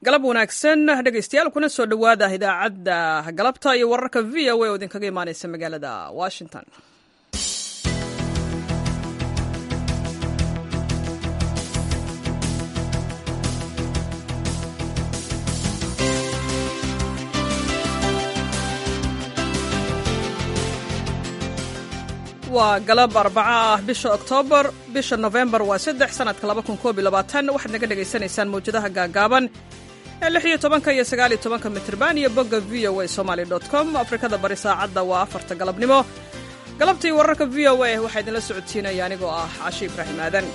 galab wanaagsan dhegaystayaal kuna soo dhowaada idaacadda galabta iyo wararka v o a oo idinkaga imaaneysa magaalada washington waa galab arbaco ah bisha oktoobar bisha nofembar waa saddex sanadka waxaad naga dhegaysanaysaan mawjadaha gaagaaban ee lix iyo tobanka iyo sagaal iyo tobanka mitrban iyo bogga v o a somaly com afrikada bari saacadda waa afarta galabnimo galabtii wararka v o a waxaa idinla socodsiinaya anigoo ah cashi ibraahim aadan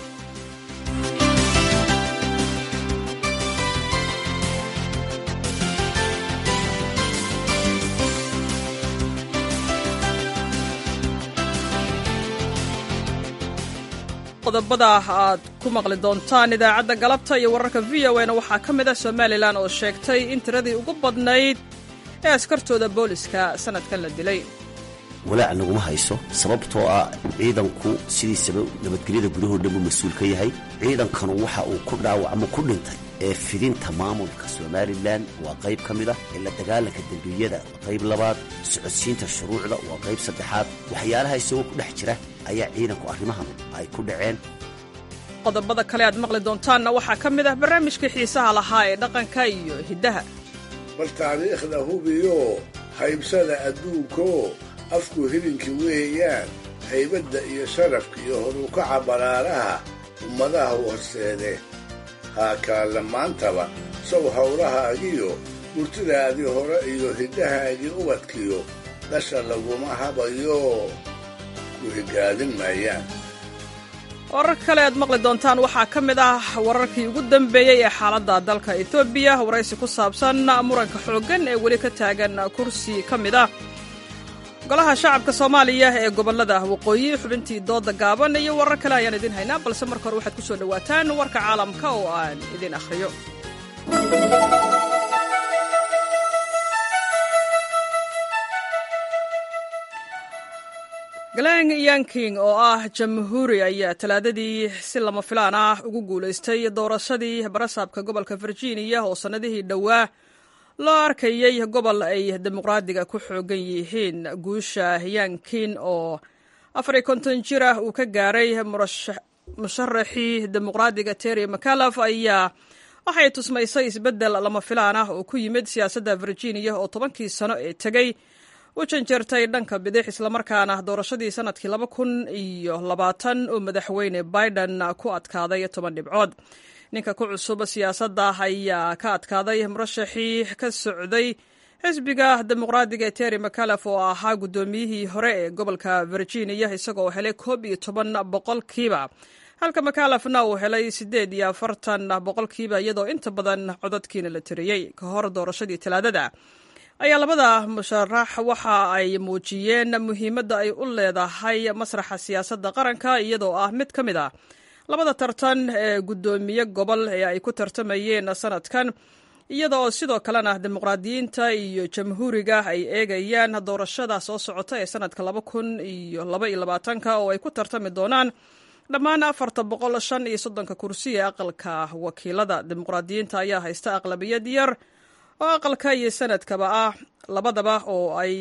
qodobada aad ku maqli doontaan idaacadda galabta iyo wararka v o na waxaa ka mid ah somalilan oo sheegtay in tiradii ugu badnayd ee askartooda booliska sannadkan la dilay walaac naguma hayso sababtoo ah ciidanku sidiisaba nabadgelyada gudahoo dhan buu mas-uul ka yahay ciidankanu waxa uu ku dhaawacmo ku dhintay ee fidinta maamulka somalilan waa qayb ka mid ah ee la dagaalanka dembiyada waa qayb labaad socodsiinta shuruucda waa qayb saddexaad waxyaalaha isagoo ku dhex jira ayaa ciidanku arrimahan ay ku dhaceen qodobada kale aad maqli doontaanna waxaa ka mid ah barnaamijkii xiisaha lahaa ee dhaqanka iyo hiddaha bal taariikhda hubiyo haybsada adduunkaoo afku hilinki weeyaan haybadda iyo sharafka iyo horukaca baraaraha ummadaha horseede haakaalla maantaba sow howlahaagiyo murtidaadii hore iyo hiddahaagii ubadkiyo dhasha laguma habayo ku higaadin maayaan wararka kale aad maqli doontaan waxaa ka mid ah wararkii ugu dambeeyey ee xaaladda dalka etoobiya waraysi ku saabsan muranka xooggan ee weli ka taagan kursi ka mid ah golaha shacabka soomaaliya ee gobollada waqooyi xubintii dooda gaaban iyo warar kale ayaan idiin haynaa balse marka hore waxaad ku soo dhowaataan warka caalamka oo aan idiin akhriyo galang yanking oo ah jamhuuri ayaa talaadadii si lama filaan ah ugu guulaystay doorashadii barasaabka gobolka virginia oo sannadihii dhowaa loo arkayey gobol ay dimuqraadiga ku xoogan yihiin guusha yankin oo afariy konton jir ah uu ka gaaray musharaxii dimuqraadiga terry mcalaf ayaa waxay tusmaysay isbeddel lama filaan ah oo ku yimid siyaasadda virginia oo tobankii sano ee tegey u janjeertay dhanka bidix islamarkaana doorashadii sannadkii laba kun iyo labaatan oo madaxweyne biden ku adkaaday toban dhibcood ninka ku cusub siyaasadda ayaa ka adkaaday murashaxii ka socday xisbiga dimuqraadiga ee terry mcalef oo ahaa guddoomiyihii hore ee gobolka virginia isagoo helay koob iyo toban boqolkiiba halka mcalefna uu helay siddeed iyo afartan boqolkiiba iyadoo inta badan codadkiina la tiriyey ka hor doorashadii talaadada ayaa labada musharax waxa ay muujiyeen muhiimadda ay u leedahay masraxa siyaasadda qaranka iyadoo ah mid ka mid a labada tartan ee guddoomiye gobol ee ay ku tartamayeen sanadkan iyada oo sidoo kalena dimuqraadiyiinta iyo jamhuuriga ay eegayaan doorashada soo socota ee sanadka laba kun iyo laba iyo labaatanka oo ay ku tartami doonaan dhammaan afarta boqol shan iyo soddonka kursi ee aqalka wakiilada dimuqraadiyiinta ayaa haysta aqlabiyad yar oo aqalka iyo sanadkaba ah labadaba oo ay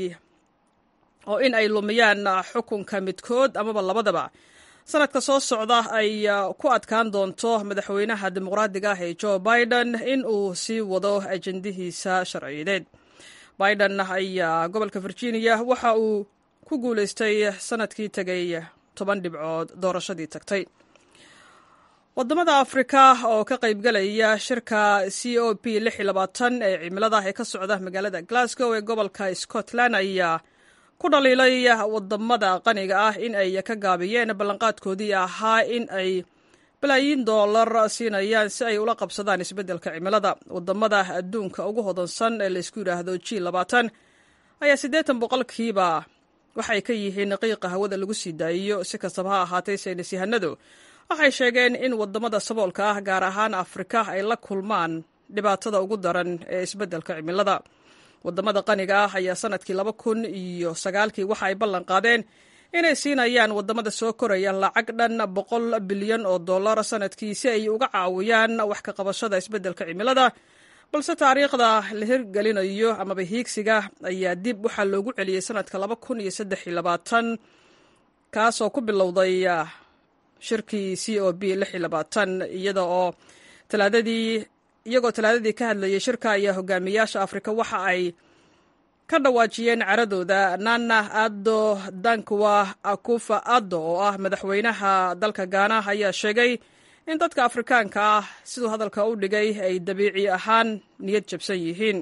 oo in ay lumiyaan xukunka midkood amaba labadaba sanadka soo socda ay ku adkaan doonto madaxweynaha dimuqraadiga ah ee joe biden in uu sii wado ajendihiisa sharciyadeed biden ayaa gobolka virginia waxa uu ku guulaystay sanadkii tegay toban dhibcood doorashadii tagtay wadamada afrika oo ka qaybgalaya shirka c o p ee cimilada ee ka socda magaalada glasgow ee gobolka scotland ayaa ku dhaliilay wadamada qaniga ah in ay ka gaabiyeen ballanqaadkoodii ahaa in ay balaayiin doolar siinayaan si ay ula qabsadaan isbeddelka cimilada wadamada adduunka ugu hodansan ee laysku yidhaahdo g ayaa siddeetan boqolkiiba waxay ka yihiin qiiqa hawada lagu sii daayiyo si kastaba ha ahaatay saynis yahanadu waxay sheegeen in wadamada saboolka ah gaar ahaan afrika ay la kulmaan dhibaatada ugu daran ee isbeddelka cimilada wadamada qaniga ah ayaa sanadkii laba kun iyo sagaalkii waxa ay ballan qaadeen inay siinayaan wadamada soo koraya lacag dhan boqol bilyan oo dollar sanadkii si ay uga caawiyaan wax ka qabashada isbeddelka cimilada balse taariikhda la hirgelinayo amaba hiigsiga ayaa dib waxaa loogu celiyey sanadka laba kun iyo saddex iyo labaatan kaasoo ku bilowday shirkii c o b lix iyo labaatan iyada oo talaadadii iyagoo talaadadii ka hadlayay shirka ayaa hogaamiyaasha afrika waxa ay ka dhawaajiyeen caradooda nana addo dankwa akufa addo oo ah madaxweynaha dalka gaana ayaa sheegay in dadka afrikaanka ah siduu hadalka u dhigay ay dabiici ahaan niyad jabsan yihiin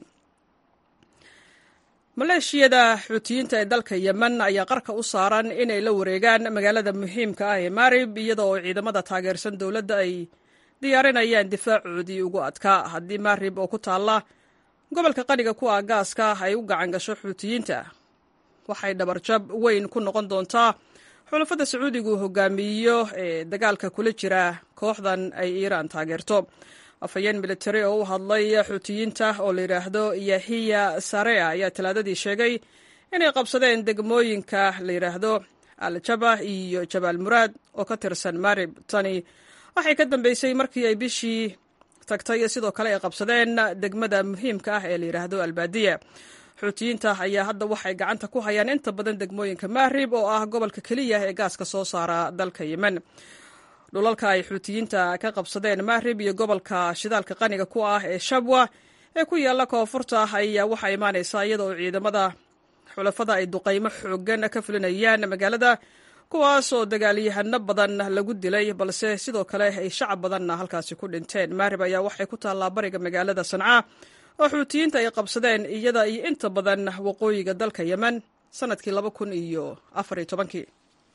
maleeshiyada xuutiyiinta ee dalka yemen ayaa qarka u saaran inay la wareegaan magaalada muhiimka ah ee marib iyada oo ciidamada taageersan dowladda ay diyaarinayaan difaacoodii ugu adkaa haddii marib oo ku taalla gobolka qaniga ku ah gaaska ay u gacan gasho xuutiyiinta waxay dhabarjab weyn ku noqon doontaa xulafada sacuudigu hogaamiyo ee dagaalka kula jira kooxdan ay iiraan taageerto afhayeen militari oo u hadlay xuutiyiinta oo la yidhaahdo yahiya sarea ayaa talaadadii sheegay inay qabsadeen degmooyinka la yidhaahdo al-jaba iyo jabaal muraad oo ka tirsan marib tani waxay ka dambeysay markii ay bishii tagtay sidoo kale ay qabsadeen degmada muhiimka ah ee la yidhaahdo albaadiya xuutiyiinta ayaa hadda waxay gacanta ku hayaan inta badan degmooyinka mahrib oo ah gobolka keliya ee gaaska soo saara dalka yemen dhulalka ay xuutiyiinta ka qabsadeen mahrib iyo gobolka shidaalka qaniga ku ah ee shabwa ee ku yaalla koonfurta ayaa waxaa imaanaysaa iyada oo ciidamada xulafada ay duqaymo xoogan ka fulinayaan magaalada kuwaas oo dagaalyahano badan lagu dilay balse sidoo kale ay shacab badanna halkaasi ku dhinteen mahrib ayaa waxay ku taallaa bariga magaalada sanca oo xuutiyiinta ay qabsadeen iyada iyo inta badan waqooyiga dalka yemen sanadkii laba kun iyo afar iyo tobankii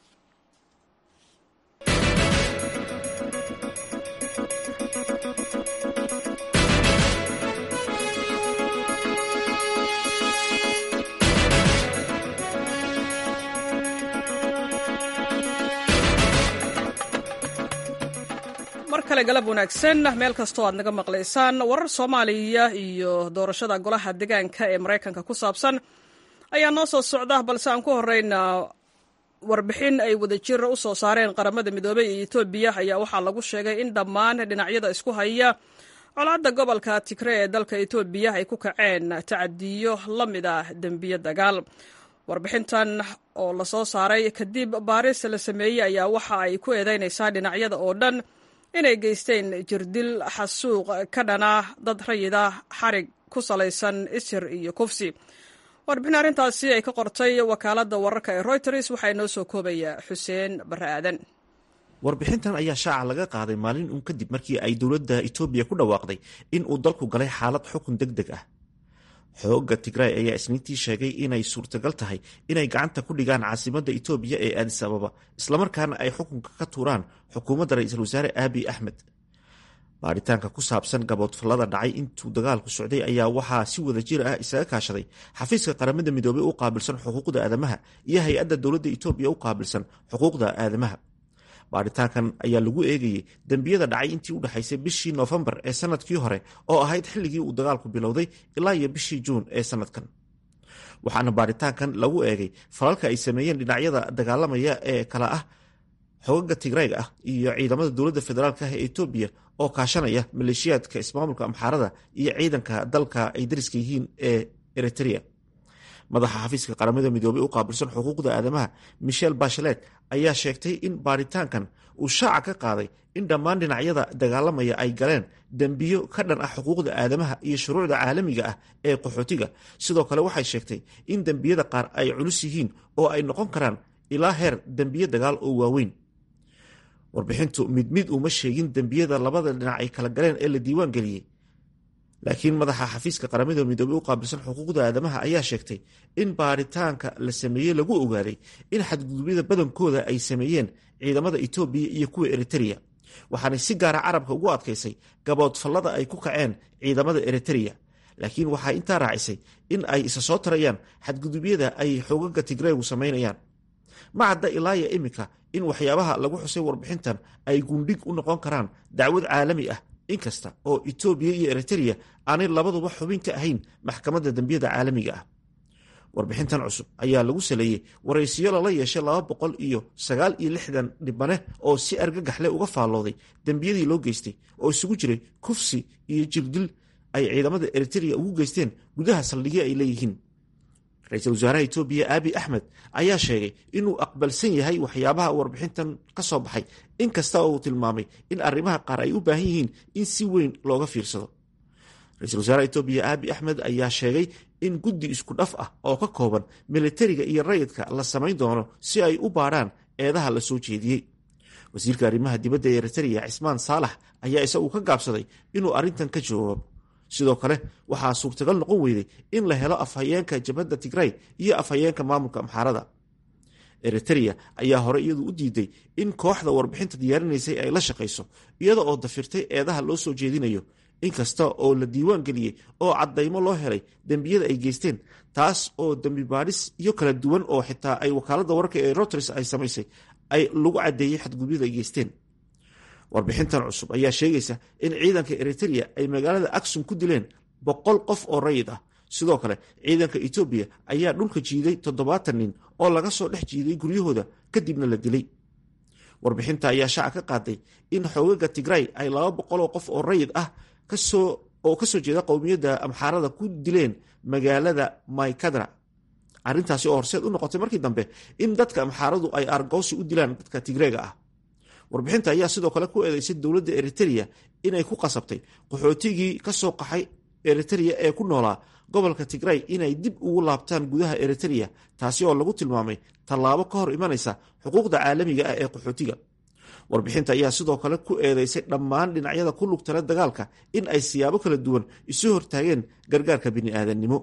mar kale galab wanaagsan meel kastoo aad naga maqlaysaan warar soomaaliya iyo doorashada golaha degaanka ee maraykanka ku saabsan ayaa noo soo socda balse aan ku horeyna warbixin ay wadajir u soo saareen qaramada midoobey iyo etoobiya ayaa waxaa lagu sheegay in dhammaan dhinacyada isku haya colaadda gobolka tigre ee dalka etoobiya ay ku kaceen tacadiyo la mid ah dembiyo dagaal warbixintan oo lasoo saaray kadib baaris la sameeyey ayaa waxa ay ku eedeynaysaa dhinacyada oo dhan inay geysteen jirdil xasuuq ka dhana dad rayida xarig ku salaysan isir iyo kufsi warbixin arrintaasi ay ka qortay wakaaladda wararka ee reuters waxaa inoo soo koobaya xuseen barre aadan warbixintan ayaa shaaca laga qaaday maalin uun kadib markii ay dowladda etoobiya ku dhawaaqday in uu dalku galay xaalad xukun deg deg ah xoogga tigray ayaa isniintii sheegay inay suurtagal tahay inay gacanta ku dhigaan caasimadda etoobiya ee aadis ababa islamarkaana ay xukunka ka tuuraan xukuumadda ra-iisul wasaare aabiy axmed baaritaanka ku saabsan gaboodfallada dhacay intuu dagaalku socday ayaa waxaa si wada jir ah isaga kaashaday xafiiska qaramada midoobey u qaabilsan xuquuqda aadamaha iyo hay-adda dowladda etoobiya u qaabilsan xuquuqda aadamaha baaritaankan ayaa lagu eegayey dembiyada dhacay intii u dhexaysay bishii noofembar ee sanadkii hore oo ahayd xilligii uu dagaalku bilowday ilaa iyo bishii juun ee sanadkan waxaana baaritaankan lagu eegay falalka ay sameeyeen dhinacyada dagaalamaya ee kala ah xogaga tigrayga ah iyo ciidamada dowladda federaalk ah ee etoobiya oo kaashanaya maleeshiyaadka ismaamulka amxaarada iyo ciidanka dalka ay dariska yihiin ee eritrea madaxa xafiiska qaramada midoobey u qaabilsan xuquuqda aadamaha michel bachelet ayaa sheegtay in baaritaankan uu shaaca ka qaaday in dhammaan dhinacyada dagaalamaya ay galeen dembiyo ka dhan ah xuquuqda aadamaha iyo shuruucda caalamiga ah ee qaxootiga sidoo kale waxay sheegtay in dembiyada qaar ay culus yihiin oo ay noqon karaan ilaa heer dembiyo dagaal oo waaweyn warbixintu mid mid uma sheegin dembiyada labada dhinac ay kala galeen ee la diiwaan geliyey laakiin madaxa xafiiska qaramada midoobey u qaabilsan xuquuqda aadamaha ayaa sheegtay in baaritaanka la sameeyey lagu ogaaday in xadgudubyada badankooda ay sameeyeen ciidamada etoobiya iyo kuwa eritereya waxaanay si gaara carabka ugu adkaysay gaboodfallada ay ku kaceen ciidamada eritereya laakiin waxaa intaa raacisay in ay isa soo tarayaan xadgudubyada ay xoogaga tigreegu samaynayaan ma cadda ilaaya iminka in waxyaabaha lagu xusay warbixintan ay gundhig u noqon karaan dacwad caalami ah inkasta oo etoobiya iyo eritereya aanay labaduba xubin ka ahayn maxkamadda dembiyada caalamiga ah warbixintan cusub ayaa lagu saleeyey waraysiyo lala yeeshay laba boqol iyo sagaal iyo lixdan dhibane oo si argagaxle uga faallooday dembiyadii loo geystay oo isugu jiray kufsi iyo jirdil ay ciidamada eritrea ugu geysteen gudaha saldhigyo ay leeyihiin ra-iisul wasaaraha etoobiya aabi axmed ayaa sheegay inuu aqbalsan yahay waxyaabaha warbixintan ka soo baxay inkasta oo uu tilmaamay in arrimaha qaar ay u baahan yihiin in si weyn looga fiirsado ra-iisul wasaaraha etoobiya aabi axmed ayaa sheegay in guddi isku dhaf ah oo ka kooban militariga iyo rayidka la samayn doono si ay u baadhaan eedaha la soo jeediyey wasiirka arrimaha dibadda ee eritrea cismaan saalax ayaa isagu ka gaabsaday inuu arrintan ka jawaabo sidoo kale waxaa suurtagal noqon weyday in la helo afhayeenka jabhadda tigray iyo afhayeenka maamulka amxaarada eritrea ayaa hore iyadu u diiday in kooxda warbixinta diyaarinaysay ay la shaqayso iyada oo dafirtay eedaha loo soo jeedinayo inkasta oo la diiwaan geliyey oo caddaymo loo helay dembiyada ay geysteen taas oo dembi baadhis iyo kala duwan oo xitaa ay wakaaladda wararka ee roters ay samaysay ay lagu caddeeyey xadgudyada ay geysteen warbixintan cusub ayaa sheegaysa in ciidanka eritrea ay magaalada aksum ku dileen boqol qof oo rayid ah sidoo kale ciidanka etoobiya ayaa dhulka jiiday toddobaatan nin oo laga soo dhex jiiday guryahooda kadibna la dilay warbixinta ayaa shaaca ka qaaday in xoogaga tigray ay laba boqoloo qof oo rayid ah oo kasoo jeeda qowmiyadda amxaarada ku dileen magaalada maykadra arrintaasi oo horseed u noqotay markii dambe in dadka amxaaradu ay argoosi u dilaan dadka tigreega ah warbixinta ayaa sidoo kale ku eedeysay dowladda eritrea inay ku qasabtay qaxootigii ka soo qaxay eritrea ee ku noolaa gobolka tigray inay dib ugu laabtaan gudaha eritrea taasi oo lagu tilmaamay tallaabo ka hor imanaysa xuquuqda caalamiga ah ee qaxootiga warbixinta ayaa sidoo kale ku eedeysay dhammaan dhinacyada ku lugtala dagaalka in ay siyaabo kala duwan isu hortaageen gargaarka bini'aadannimo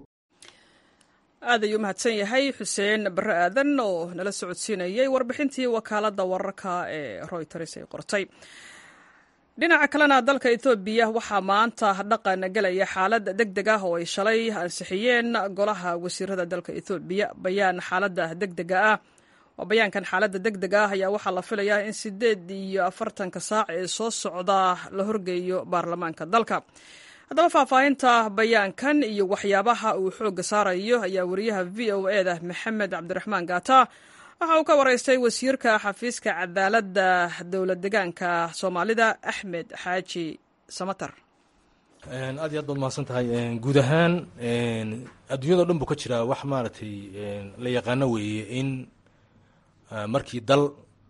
aad ayuu mahadsan yahay xuseen bare aadan oo nala socodsiinayay warbixintii wakaaladda wararka ee royters ay qortay dhinaca kalena dalka etoobiya waxaa maanta dhaqan gelaya xaalad deg deg ah oo ay shalay ansixiyeen golaha wasiirada dalka etoobiya bayaan xaaladda degdega ah oo bayaankan xaaladda deg deg ah ayaa waxaa la filayaa in sideed iyo afartanka saac ee soo socda la horgeeyo baarlamaanka dalka haddaba faahfaahinta bayaankan iyo waxyaabaha uu xoogga saarayo ayaa wariyaha v o e da maxamed cabdiraxmaan gaata waxa uu ka waraystay wasiirka xafiiska cadaaladda dowlad degaanka soomaalida axmed xaaji samatar aad iyo aad baad mahadsan tahay guud ahaan adduunyado dhan buu ka jiraa wax maaragtay la yaqaano weeye in markii dal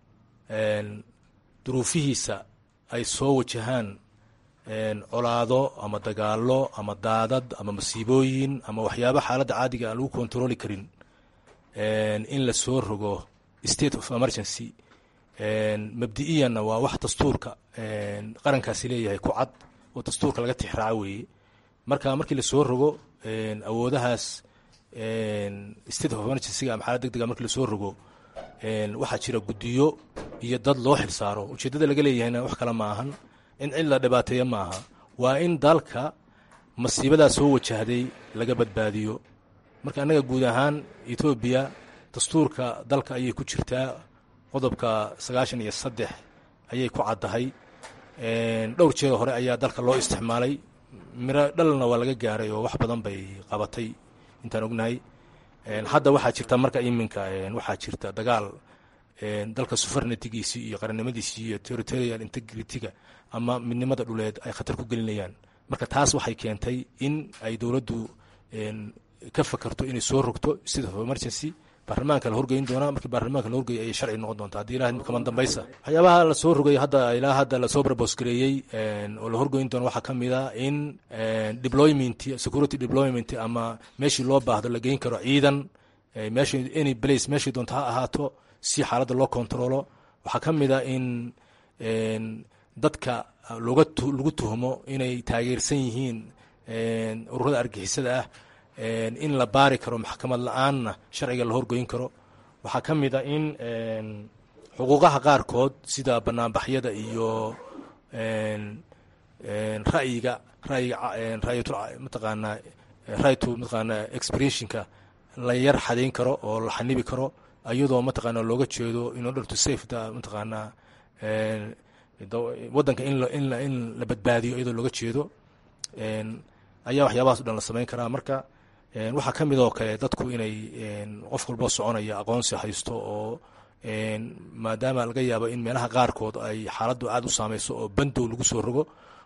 duruufihiisa ay soo wajahaan colaado ama dagaalo ama daadad ama masiibooyin ama waxyaaba xaaladda caadiga aan lagu kontarooli karin in la soo rogo state of emergency mabdi'iyanna waa wax dastuurka qarankaasi leeyahay ku cad oo dastuurka laga tixraaco weeye marka markii lasoo rogo awoodahaas state of emergencyga ama xaalad deg dega markii lasoo rogo waxaa jira guddiyo iyo dad loo xilsaaro ujeeddada laga leeyahayna wax kale ma ahan in cid la dhibaateeya ma aha waa in dalka masiibadaa soo wajahday laga badbaadiyo marka annaga guud ahaan etoobiya dastuurka dalka ayay ku jirtaa qodobka sagaashan iyo saddex ayay ku caddahay dhowr jeer hore ayaa dalka loo isticmaalay miro dhalna waa laga gaaray oo wax badan bay qabatay intaan ognahay hadda waxaa jirta marka iminka waxaa jirta dagaal dalka sufarnatigiisii iyo qarannimadiisii iyo territorial integrity-ga ama midnimada dhuleed ay khatar ku gelinayaan marka taas waxay keentay in ay dowladdu ka fakarto inay soo rogto state of emergency baarlamaanka la horgeyn doonaa markii baarlamaanka la horgeeyay ayay sharci noqon doontaa haddii ilaah kaman dambaysa waxyaabaha lasoo rogay hadda ilaa hadda lasoo barbosgareeyey oo la horgeyn doono waxaa ka mid a in deployment security deployment ama meeshii loo baahdo la geyn karo ciidan meeshii any place meeshii doonto ha ahaato si xaaladda loo controlo waxaa ka mid a in dadka loga lagu tuhmo inay taageersan yihiin ururada argixisada ah in la baari karo maxkamad la-aanna sharciga la horgoyn karo waxaa ka mid a in xuquuqaha qaarkood sida banaanbaxyada iyo ra'yiga rayiga mataqaanaa rayto mataqaanaa expressionka la yar xadayn karo oo la xanibi karo iyadoo mataqaanaa looga jeedo in order to safe the mataqaanaa waddanka in in la badbaadiyo iyadoo looga jeedo ayaa waxyaabahaas o dhan la samayn karaa marka waxaa ka mid oo kale dadku inay qof walbo soconaya aqoonsi haysto oo maadaama laga yaabo in meelaha qaarkood ay xaaladdu aad u saameyso oo bandow lagu soo rogo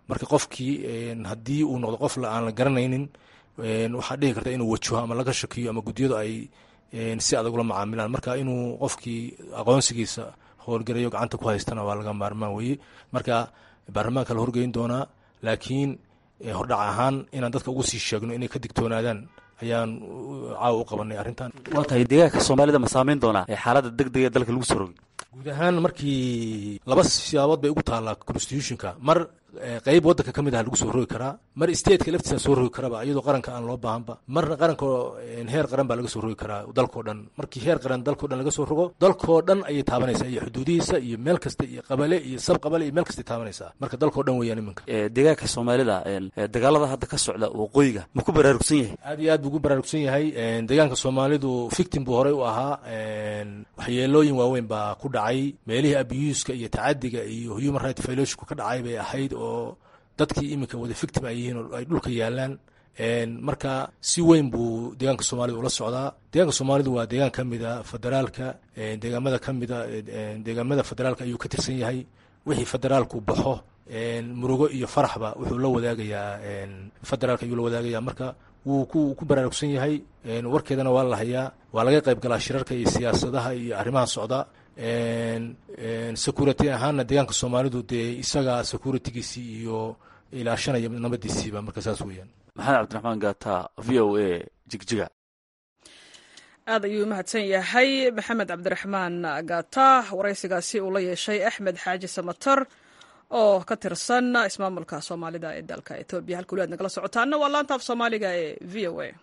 marka qofkii haddii uu noqdo qof aan la garanaynin waxaa dhici karta inuu wajaho ama laga shakiyo ama guddiyadu ay si adag ula macaamilaan marka inuu qofkii aqoonsigiisa howlgarayo gacanta ku haystana waa laga maarmaan weye marka baarlamaanka la horgeyn doonaa laakiin hordhac ahaan inaan dadka ugu sii sheegno inay ka digtoonaadaan ayaan caawa u qabanay arrintan waa tahay deegaanka soomaalida ma saameyn doonaa ee xaaladda deg dega ee dalka lagu soo rogay guud ahaan markii laba siyaabood bay ugu taallaa constitutionka mar qeyb wadanka ka mid ah lagu soo rogi karaa mar stateka laftiisa soo rogi karaba iyadoo qaranka aan loo baahanba marna qaranka heer qaran baa laga soo rogi karaa dalkao dhan markii heer qaran dalkao dhan laga soo rogo dalkoo dhan ayay taabanaysaa iyo xuduudihiisa iyo meel kasta iyo qabale iyo sab qabale iyo meel kastay taabanaysaa marka dalkao dhan weeyaan iminka deegaanka soomaalida dagaalada hadda ka socda waqooyiga ma ku baraarugsan yahay aad iyo aad buu ugu baraarugsan yahay deegaanka soomaalidu victim buu horey u ahaa waxyeelooyin waaweyn baa ku dhacay meelihii abuuska iyo tacadiga iyo human right violationku ka dhacay bay ahayd oo dadkii iminka wada victim ay yihiin oo ay dhulka yaalaan marka si weyn buu deegaanka soomaalida ula socdaa deegaanka soomaalidu waa deegaan ka mida federaalka deegaamada ka mida deegaamada federaalka ayuu ka tirsan yahay wixii federaalku baxo murugo iyo faraxba wuxuu la wadaagayaa federaalka ayuu la wadaagayaa marka wuu ku ku baraarugsan yahay warkeedana waa la hayaa waa laga qayb galaa shirarka iyo siyaasadaha iyo arrimaha socda security ahaanna deegaanka soomaalidu dee isaga securitygiisii iyo ilaashanaya nabadiisiiba marka saas weeyaan maxamed cabdiraxmaan gaata v o a jigjiga aad ayuu mahadsan yahay maxamed cabdiraxmaan gaata waraysigaasi uu la yeeshay axmed xaaji samatar oo ka tirsan ismaamulka soomaalida ee dalka etoobiya halka weli aad nagala socotaana waa laanta af soomaaliga ee v o a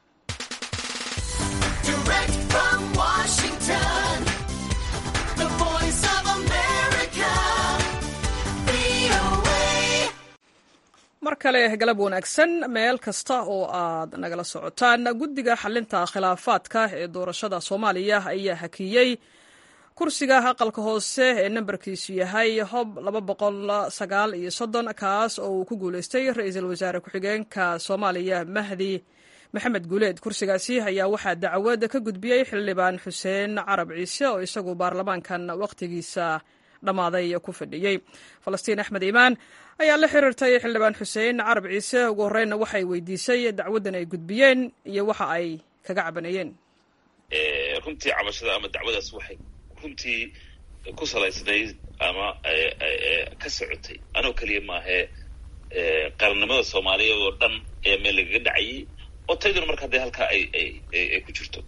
mar kale galab wanaagsan meel kasta oo aad nagala socotaan guddiga xalinta khilaafaadka ee doorashada soomaaliya ayaa hakiyey kursiga aqalka hoose ee nambarkiisu yahay hob laba boqol sagaal iyo soddon kaas oo uu ku guuleystay ra-iisul wasaare ku-xigeenka soomaaliya mahdi maxamed guuleed kursigaasi ayaa waxaa dacwad ka gudbiyey xildhibaan xuseen carab ciise oo isagu baarlamaankan wakhtigiisa dhammaaday ku fadhiyey falastiin axmed iimaan ayaa la xiriirtay xildhibaan xuseen carab ciise ugu horreynna waxay weydiisay dacwaddan ay gudbiyeen iyo waxa ay kaga cabanayeen runtii cabashada ama dacwadaas waxay runtii ku salaysnayd ama ka socotay anoo keliya maahee qarannimada soomaaliyeed oo dhan ayaa meel lagaga dhacayay oo tayduna marka haddee halkaa ay ay ku jirto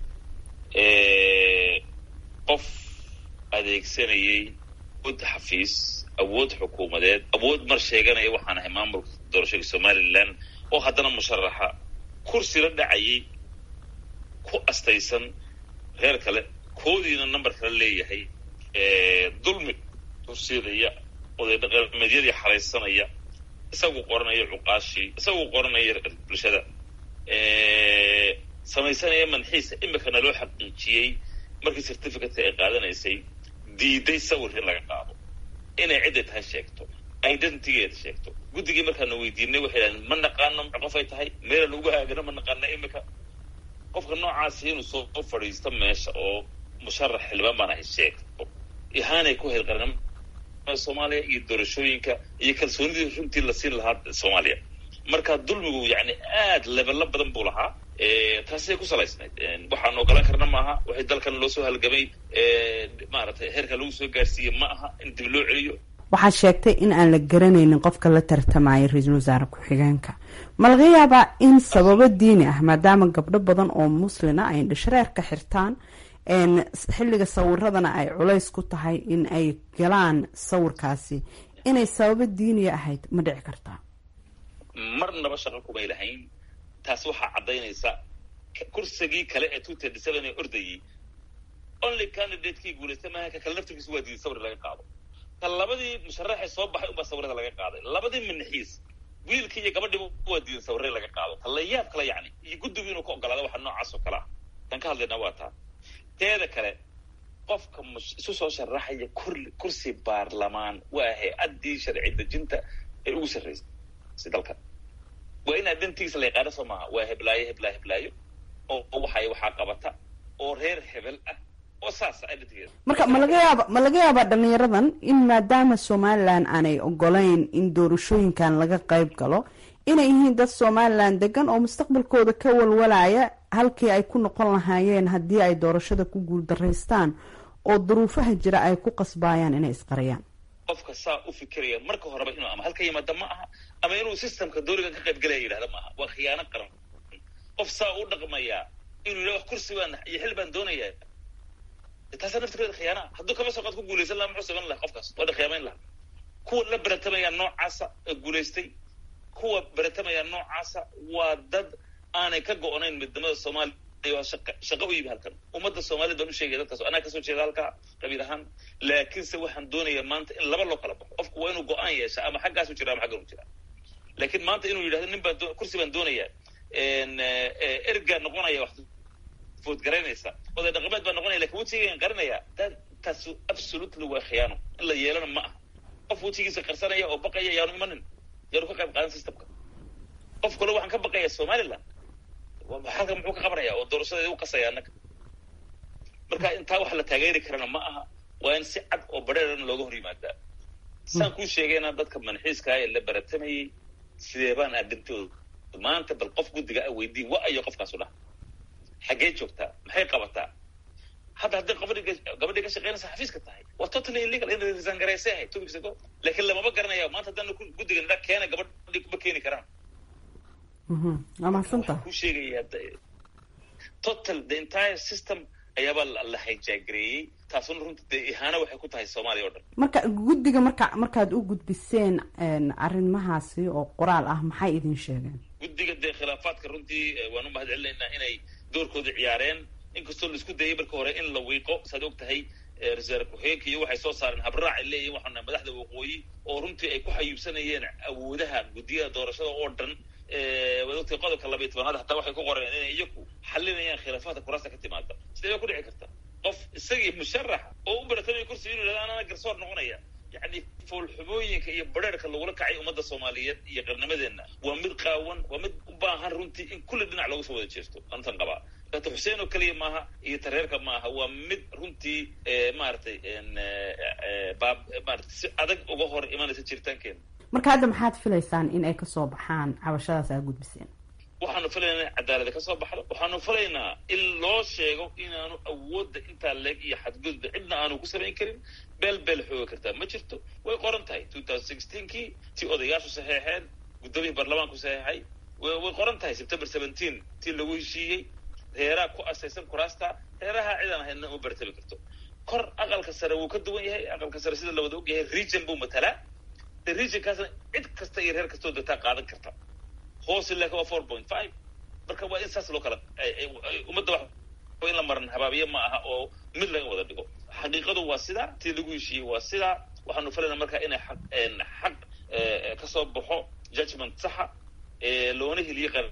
qof adeegsanayay awood xafiis awood xukuumadeed awood mar sheeganaya waxaan ahay maamulka doorashada somalilan oo haddana musharaxa kursi la dhacayay ku astaysan reer kale koodiina number kale leeyahay dulmi kursidaya oday dhaqameedyadii xaraysanaya isagu qoranaya cuqaashii isagu qoranaya bulshada samaysanaya manxiisa imikana loo xaqiijiyey markii certificate ay qaadanaysay diiday sawir in laga qaado inay cidday tahay sheegto identitygeeda sheegto guddigii markaana weydiinay waxay dhahdeen ma naqaano qofay tahay meelan ugu haagano ma naqaana imika qofka noocaasi inuu soo fadhiisto meesha oo musharax xildhibaan baan ahay sheegto ihaanay ku hayd qarnimada soomaaliya iyo doorashooyinka iyo kalsoonidii runtii la siin lahaa soomaaliya marka dulmigu yani aad lebelo badan buu lahaa taasay ku salaysnayd waxaan ogolaan karna ma aha waxay dalkan loo soo halgamay maaragtay heerka lagu soo gaarsiiyey ma aha in dib loo celiyo waxaad sheegtay in aan la garanaynin qofka la tartamaya ra-iisul wasaare ku-xigeenka ma laga yaabaa in sababo diini ah maadaama gabdho badan oo muslina ay indhashareerka xirtaan xilliga sawiradana ay culays ku tahay in ay galaan sawirkaasi inay sababo diiniya ahayd ma dhici kartaa marnaba shaqo kumay lahayn taas waxaa caddaynaysa kursigii kale ee two thirty seven ee ordayay only candidatekii guulaystay maaha ka kale naftirkiisu waa diiday sawir laga qaado ka labadii musharaxee soo baxay unbaa sawirada laga qaaday labadii manaxiis wiilkii iyo gabadhiiba waa diidan sawirre laga qaado ta layaab kale yacni iyo guddigu inuu ka ogolaada waxa noocaas oo kale ah tan ka hadlayna waa taa teeda kale qofka isu soo sharaxaya kur kursi baarlamaan waa hay-addii sharci dejinta ee ugu sarraysay dalka waa in identigiisa la yaqaano soo maaha waa heblaayo heblaayo heblaayo oo waxay waxaa qabata oo reer hebel ah oo saasa identigeeda marka ma laga yaaba ma laga yaabaa dhalinyaradan in maadaama somalilan aanay ogolayn in doorashooyinkan laga qayb galo inay yihiin dad somalilan degan oo mustaqbalkooda ka walwalaya halkii ay ku noqon lahaayeen haddii ay doorashada ku guuldaraystaan oo duruufaha jira ay ku qasbaayaan inay isqariyaan qofka saa u fikiraya marka horeba inuu ama halka yimaada ma aha ama inuu systemka doorigan ka qayb galaya yidhahda ma aha waa khiyaano qaran qof saa u dhaqmayaa inuu yidhah wax kursi baan iyo xil baan doonaya taasaa naftirkeeda khiyaana hadduu kama soo qaad ku guulaysan laha muxuu samayn laha qofkaas waa dhakhyaamayn laha kuwa la beratamaya noocaasa ee guulaystay kuwa beratamaya noocaasa waa dad aanay ka go-nayn midnimada soomaaliya waa shaqa shaqo u yimi halkan ummadda soomaaliyed baan u sheegaya dadkaas anaa kasoo jeeda halkaa qabiil ahaan laakiinse waxaan doonayaa maanta in laba loo kala baxo qofku waa inuu go-aan yeesha ama xaggaasu jira ama xaggan u jira laakiin maanta inuu yidhahdo nin baan kursi baan doonayaa ergaa noqonaya wax foodgaraynaysa oday dhaqameed baa noqonaya lakin wejigaan qarinaya dadkaasu absolutely waa khiyaano in la yeelana ma aha qof wejigiisa qarsanaya oo baqaya yaanu imanin yaanu ka qayb qaadan systemka qof kale waxaan ka baqaya somaliland halkan muxuu ka qabanaya oo doorashadeeda u qasaya annaga marka intaa wax la taageeri karana ma aha waa in si cad oo badheerana looga hor yimaadaa saan kuu sheegayna dadka manxiiska ee la baratamayay sidee baan aadintooda maanta bal qof guddiga a weydiin wa ayo qofkaasu dhaha xaggee joogtaa maxay qabataa hadda hadday gabadhi gabadhii ka shaqeynaysa xafiiska tahay waa totally illegal in resign garaysay ahayd two weeks ago laakiin lamaba garanaya maanta haddana guddiga nidha keena gabadhi kuma keeni karaan waa mahadsanta ku sheegaya total the entire system ayaabaa la hijagareeyey taasuna runta dee ihaano waxay ku tahay soomaaliya o dhan marka guddiga marka markaad u gudbiseen arrimahaasi oo qoraal ah maxay idin sheegeen guddiga dee khilaafaadka runtii waan u mahad celinaynaa inay doorkooda ciyaareen inkastoo la isku dayay marka hore in la wiiqo saad og tahay reserve ku-xigeenka iyo waxay soo saareen habraac ay leeyihin waxaana madaxda waqooyi oo runtii ay ku xayuubsanayeen awoodaha guddiyada doorashada oo dhan waad ogtahay qodobka labayo tobanaad hataa waxay ku qoreen inay iyaku xalinayaan khilaafaadka kuraasta ka timaada sidee baa ku dhici karta qof isagii musharax oo u baratamaya kursi inuu yidhahdo anana garsoor noqonaya yacni foolxumooyinka iyo badheerka lagula kacay ummadda soomaaliyeed iyo qarnimadeenna waa mid qaawan waa mid u baahan runtii in kulli dhinac looga soo wada jeesto antan qabaa data xuseen oo keliya maaha iyo tareerka maaha waa mid runtii maaragtay baab maarata si adag uga hor imanaysa jiritaankeena marka hadda maxaad filaysaan in ay kasoo baxaan cabashadaas aa gudbiseen waxaanu filaynaa in cadaalada ka soo baxdo waxaanu filaynaa in loo sheego inaanu awoodda intaa leeg iyo xadgudba cidna aanu ku samayn karin beel beel xooga kartaa ma jirto way qoran tahay two thousand sixteenkii tii odayaashu saxeexeen guddoomiyii baarlamaanku saxeexay way qoran tahay september seventeen tii lagu heshiiyey reeraha ku asaysan kuraasta reeraha cidaan ahaydna uma bartami karto kor aqalka sare wuu ka duwan yahay aqalka sare sida lawada og yahay region buu matalaa de regionkaasna cid kasta iyo reer kastoo degtaa qaadan karta hoose laakin waa four point five marka waa in saas loo kala ummadda wax in la maran habaabiye ma aha oo mid laga wada dhigo xaqiiqadu waa sidaa tii lagu heshiiyey waa sidaa waxaanu filaynaa marka inay xaq xaq kasoo baxo judgment saxa loona heliye qar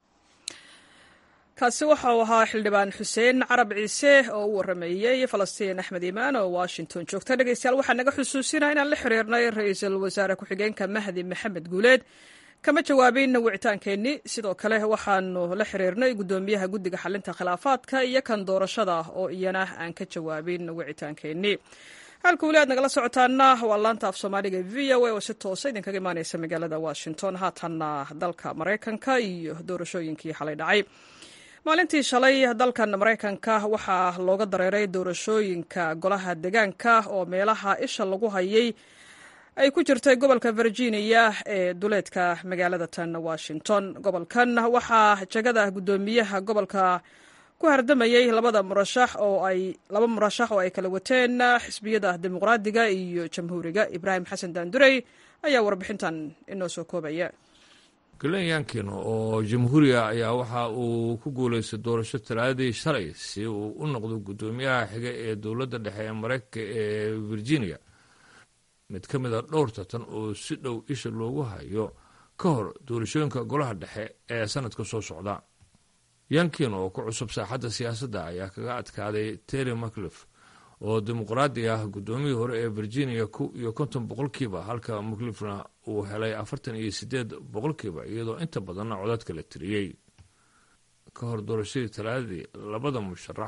kaasi waxa uu ahaa xildhibaan xuseen carab ciise oo u warameeyey falastiin axmed iimaan oo washington joogta dhegeystayaal waxaa naga xusuusinaa inaan la xiriirnay ra-iisul wasaare ku-xigeenka mahdi maxamed guuleed kama jawaabin wicitaankeenni sidoo kale waxaanu la xiriirnay guddoomiyaha guddiga xalinta khilaafaadka iyo kan doorashada oo iyana aan ka jawaabin wicitaankeenni halka weli aad nagala socotaana waa laanta af soomaaliga v o a oo si toosa idinkaga imaaneysa magaalada washington haatanna dalka maraykanka iyo doorashooyinkii xalay dhacay maalintii shalay dalkan maraykanka waxaa looga dareeray doorashooyinka golaha deegaanka oo meelaha isha lagu hayay ay ku jirtay gobolka virginia ee duleedka magaalada tan washington gobolkan waxaa jagada guddoomiyaha gobolka ku hardamayey labada murashax oo ay laba murashax oo ay kala wateen xisbiyada dimuqraadiga iyo jamhuuriga ibraahim xasan daandurey ayaa warbixintan inoo soo koobaya galen yankin oo jamhuuriga ayaa waxa uu ku guulaystay doorasho talaadii shalay si uu u noqdo guddoomiyaha xiga ee dowladda dhexe ee maraykanka ee virginia mid ka mid a dhowr tartan oo si dhow isha loogu hayo ka hor doorashooyinka golaha dhexe ee sanadka soo socda yankin oo ku cusub saaxadda siyaasadda ayaa kaga adkaaday terry maclif oo dimuqraadi ah guddoomiyii hore ee virginia ku iyo konton boqolkiiba halka maclifna uu helay afartan iyo sideed boqolkiiba iyadoo inta badanna codadka la tiriyey ka hor doorashadii talaadadii labada musharax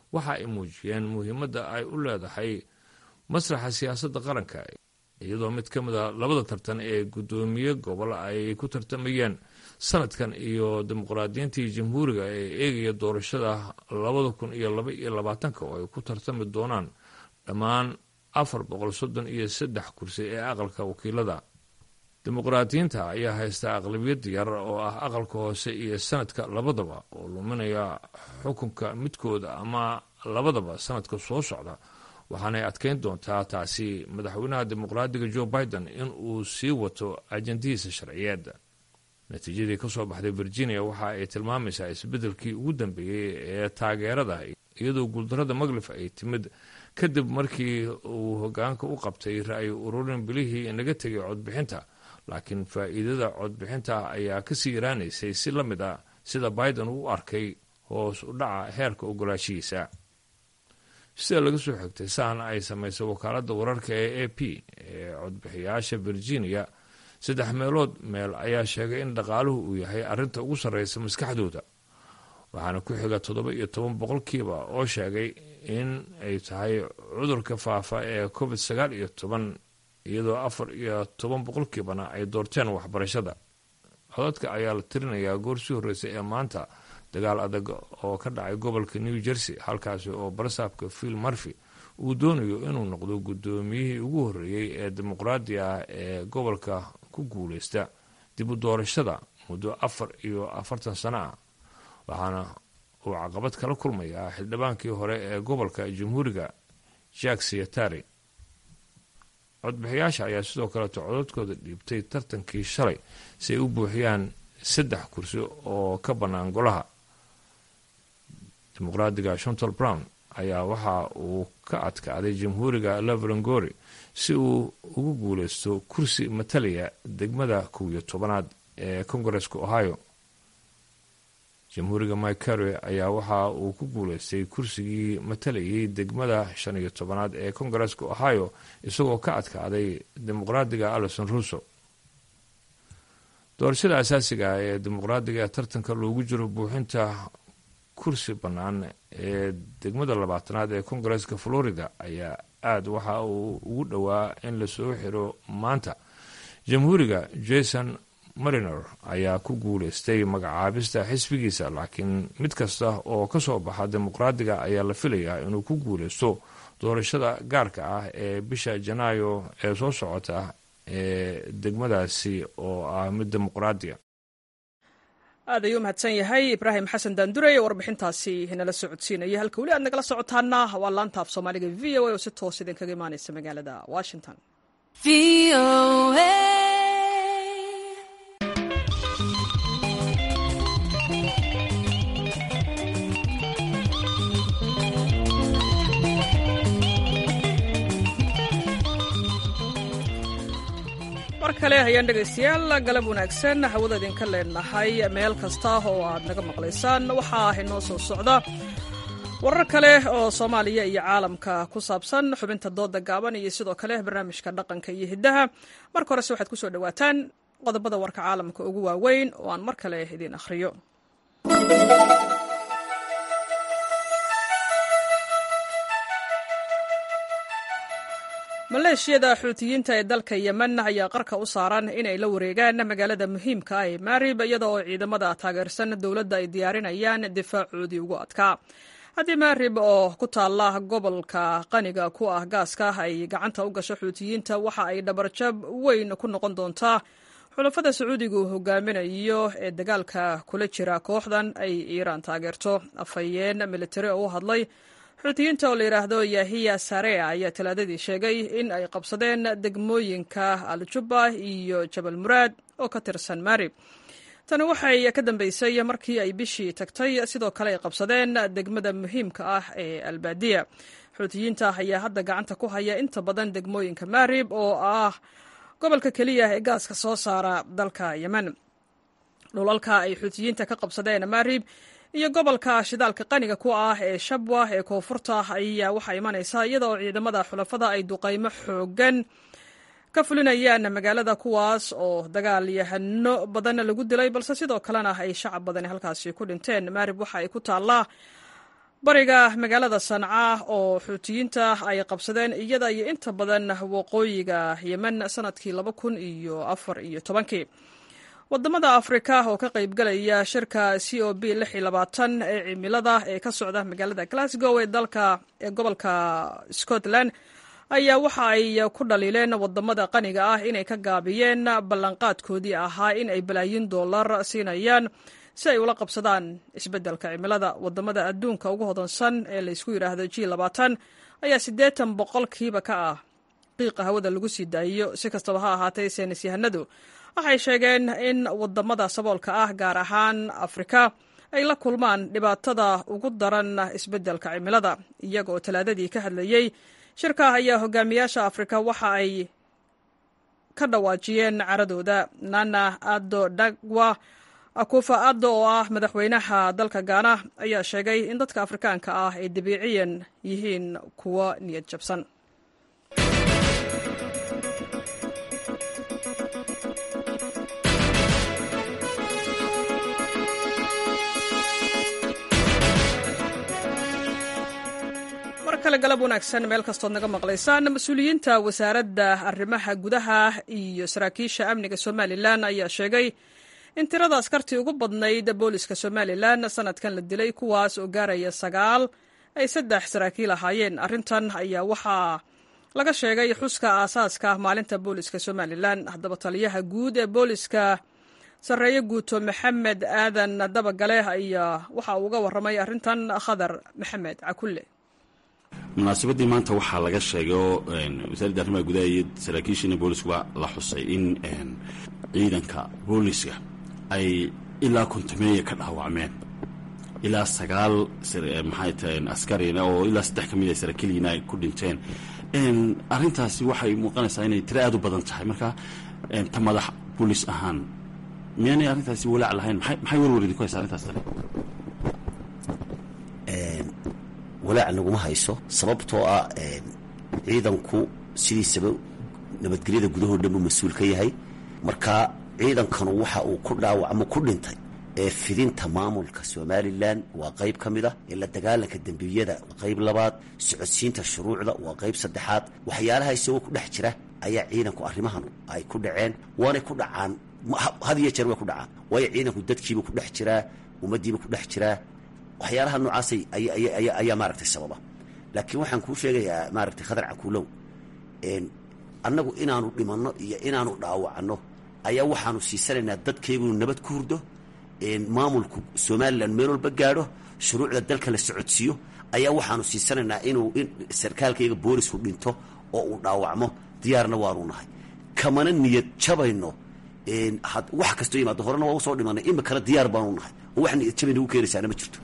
waxa ay muujiyeen muhiimadda ay u leedahay masraxa siyaasadda qaranka iyadoo mid ka mid a labada tartan ee guddoomiye gobol ay ku tartamayeen sanadkan iyo dimuqraadiyiintii jamhuuriga ee eegaya doorashada labada kun iyo laba iyo labaatanka oo ay ku tartami doonaan dhammaan afar boqol soddon iyo saddex kursi ee aqalka wakiilada dimuqraadiyiinta ayaa haysta aqlabiyad yar oo ah aqalka hoose iyo sanadka labadaba oo luminaya xukunka midkooda ama labadaba sanadka soo socda waxaanay adkeyn doontaa taasi madaxweynaha dimuqraadiga joe biden in uu sii wato ajandihiisa sharciyeed natiijadii ka soo baxday virginia waxa ay tilmaamaysaa isbeddelkii ugu dambeeyey ee taageerada iyadoo guuldarada maglif ay timid kadib markii uu hogaanka u qabtay ra-y ururin bilihii inaga tegay codbixinta laakiin faa'iidada codbixinta ayaa kasii yaraanaysay si la mid a sida biden uu arkay hoos u dhaca heerka ogolaashihiisa sida laga soo xigtay saan ay samaysay wakaaladda wararka ee a p ee codbixiyaasha virginia saddex meelood meel ayaa sheegay in dhaqaaluhu uu yahay arrinta ugu sarreysa maskaxdooda waxaana ku xiga toddoba iyo toban boqolkiiba oo sheegay in ay tahay cudurka faafa ee covid sagaal iyo toban iyadoo afar iyo toban boqolkiibana ay doorteen waxbarashada codadka ayaa la tirinayaa goor sii horreysay ee maanta dagaal adag oo ka dhacay gobolka new jersey halkaasi oo barsaabka phil murphy uu doonayo inuu noqdo guddoomiyihii ugu horreeyey ee dimuqraadi ah ee gobolka ku guuleysta dib u doorashada muddo afar iyo afartan sano ah waxaana uu caqabad kala kulmayaa xildhibaankii hore ee gobolka jamhuuriga jack siyatari codbixiyaasha ayaa sidoo kaleeto codadkooda dhiibtay tartankii shalay si ay u buuxiyaan saddex kursi oo ka bannaan golaha dimuqraadiga shontal brown ayaa waxa uu ka adkaaday jamhuuriga leverangori si uu ugu guuleysto kursi matalaya degmada kow iyo tobanaad ee kongareska ohio jamhuuriga mike carey ayaa waxa uu ku guuleystay kursigii matalayay degmada shan iyo tobanaad ee kongareska ohio isagoo ka adkaaday dimuqraadiga alison russo doorashada asaasiga ah ee dimuqraadiga ee tartanka loogu jiro buuxinta kursi bannaan ee degmada labaatanaad ee kongareska florida ayaa aada waxa uu ugu dhowaa in lasoo xiro maanta jamhuuriga jason mariner ayaa ku guuleystay magacaabista xisbigiisa laakiin mid kasta oo ka soo baxa dimuqraadiga ayaa la filayaa inuu ku guuleysto doorashada gaarka ah ee bisha janaayo ee soo socota ee degmadaasi oo ah mid dimuqraadiya aad ayuu mahadsan yahay ibraahim xasan daandurey ee warbixintaasi nala socodsiinaya halka weli aad nagala socotaana waa laanta af soomaaliga v o a oo si toos idinkaga imaaneysa magaalada washington mar kale hayaan dhegaystayaal galab wanaagsan hawada idinka leenahay meel kasta oo aad naga maqlaysaan waxaa inoo soo socda warar kale oo soomaaliya iyo caalamka ku saabsan xubinta dooda gaaban iyo sidoo kale barnaamijka dhaqanka iyo hiddaha marka horese waxaad kusoo dhawaataan qodobada warka caalamka ugu waaweyn oo aan mar kale idiin akhriyo maleeshiyada xuutiyiinta ee dalka yemen ayaa qarka u saaran inay la wareegaan magaalada muhiimka ah ee maarib iyada oo ciidamada taageersan dowladda ay diyaarinayaan difaacoodii ugu adkaa haddii maarib oo ku taalla gobolka qaniga ku ah gaaska ay gacanta u gasho xuutiyiinta waxa ay dhabarjab weyn ku noqon doontaa xulafada sacuudigu hogaaminayo ee dagaalka kula jira kooxdan ay iiraan taageerto afhayeen militari oo u hadlay xuutiyiinta oo la yidhaahdo yahiya sarea ayaa talaadadii sheegay in ay qabsadeen degmooyinka al-jubba iyo jabal muraad oo ka tirsan maarib tani waxay ka dambeysay markii ay bishii tagtay sidoo kale ay qabsadeen degmada muhiimka ah ee albaadiya xuutiyiinta ayaa hadda gacanta ku haya inta badan degmooyinka maarib oo ah gobolka keliya ee gaaska soo saara dalka yemen dhulalka ay xuutiyiinta ka qabsadeen maarib iyo gobolka shidaalka qaniga ku ah ee shabwa ee koonfurta ayaa waxaa imanaysa iyada oo ciidamada xulafada ay duqaymo xoogan ka fulinayaan magaalada kuwaas oo dagaal yahano badan lagu dilay balse sidoo kalena ay shacab badani halkaasi ku dhinteen maarib waxa ay ku taallaa bariga magaalada sanca oo xuutiyiinta ay qabsadeen iyada iyo inta badan waqooyiga yemen sanadkii laba kun iyo afar iyo tobankii wadamada afrika oo ka qaybgalaya shirka c o b lix iyo labaatan ee cimilada ee ka socda magaalada glasgow ee dalka ee gobolka scotland ayaa waxa ay ku dhaliileen wadamada qaniga ah inay ka gaabiyeen ballanqaadkoodii ahaa in ay balaayin dollar siinayaan si ay ula qabsadaan isbeddelka cimilada wadamada adduunka ugu hodansan ee laysku yidhaahdo g labaatan ayaa siddeetan boqolkiiba ka ah qiiqa hawada lagu sii daayiyo si kastaba ha ahaatee saynis yahanadu waxay sheegeen in wadamada saboolka ah gaar ahaan afrika ay la kulmaan dhibaatada ugu daran isbeddelka cimilada iyaga oo talaadadii ka hadlayey shirka ayaa hogaamiyaasha afrika waxa ay ka dhawaajiyeen caradooda nana ado dagwa akufa addo oo ah madaxweynaha dalka gaana ayaa sheegay in dadka afrikaanka ah ay dabiiciyan yihiin kuwo niyad jabsan mar kale galab wanaagsan meel kastood naga maqlaysaan mas-uuliyiinta wasaaradda arrimaha gudaha iyo saraakiisha amniga somalilan ayaa sheegay in tirada askartii ugu badnayd booliska somalilan sanadkan la dilay kuwaas oo gaaraya sagaal ay saddex saraakiil ahaayeen arrintan ayaa waxaa laga sheegay xuska aasaaska maalinta booliska somalilan haddaba taliyaha guud ee booliska sarreeye guuto maxamed aadan dabagale ayaa waxa uu uga warramay arrintan khadar maxamed cakulle munaasabadii maanta waxaa laga sheegay oo wasaaradda arrimaha gudaha iyo saraakiishiina booliskuba la xusay in ciidanka booliska ay ilaa kontameeya ka dhaawacmeen ilaa sagaal maxay tahay askarina oo ilaa saddex ka mid a saraakiiliina ay ku dhinteen arrintaasi waxay muuqanaysaa inay tiro aad u badan tahay marka ta madax boolis ahaan miyaanay arrintaasi walaac lahayn maxay warwar idinku haysa arrintaas tani walaac naguma hayso sababtoo ah ciidanku sidiisaba nabadgelyada gudahoo dhan buu mas-uul ka yahay marka ciidankanu waxa uu ku dhaawacmo ku dhintay ee fidinta maamulka somalilan waa qayb ka mid ah ee la dagaalanka dembiyada qayb labaad socodsiinta shuruucda waa qayb saddexaad waxyaalaha isagoo ku dhex jira ayaa ciidanku arrimahan ay ku dhaceen waanay ku dhacaan had iyo jeer way ku dhacaan waayo ciidanku dadkiiba ku dhex jiraa ummaddiiba ku dhex jiraa waxyaalaha noocaasay ayaa maaragtay sababa laakiin waxaan kuu sheegayaa maaragtay khadar cakuulow annagu inaanu dhimanno iyo inaanu dhaawacno ayaa waxaanu siisanaynaa dadkaygunu nabad ku hurdo maamulku somalilan meel walba gaadho shuruucda dalka la socodsiiyo ayaa waxaanu siisanaynaa inuu sarkaalkayga boolisku dhinto oo uu dhaawacmo diyaarna waanu nahay kamana niyad jabayno wax kastoo yimaado horena waa usoo dhimanay imikana diyaar baanu nahay oo wax niyad jabay nagu keenaysaana ma jirto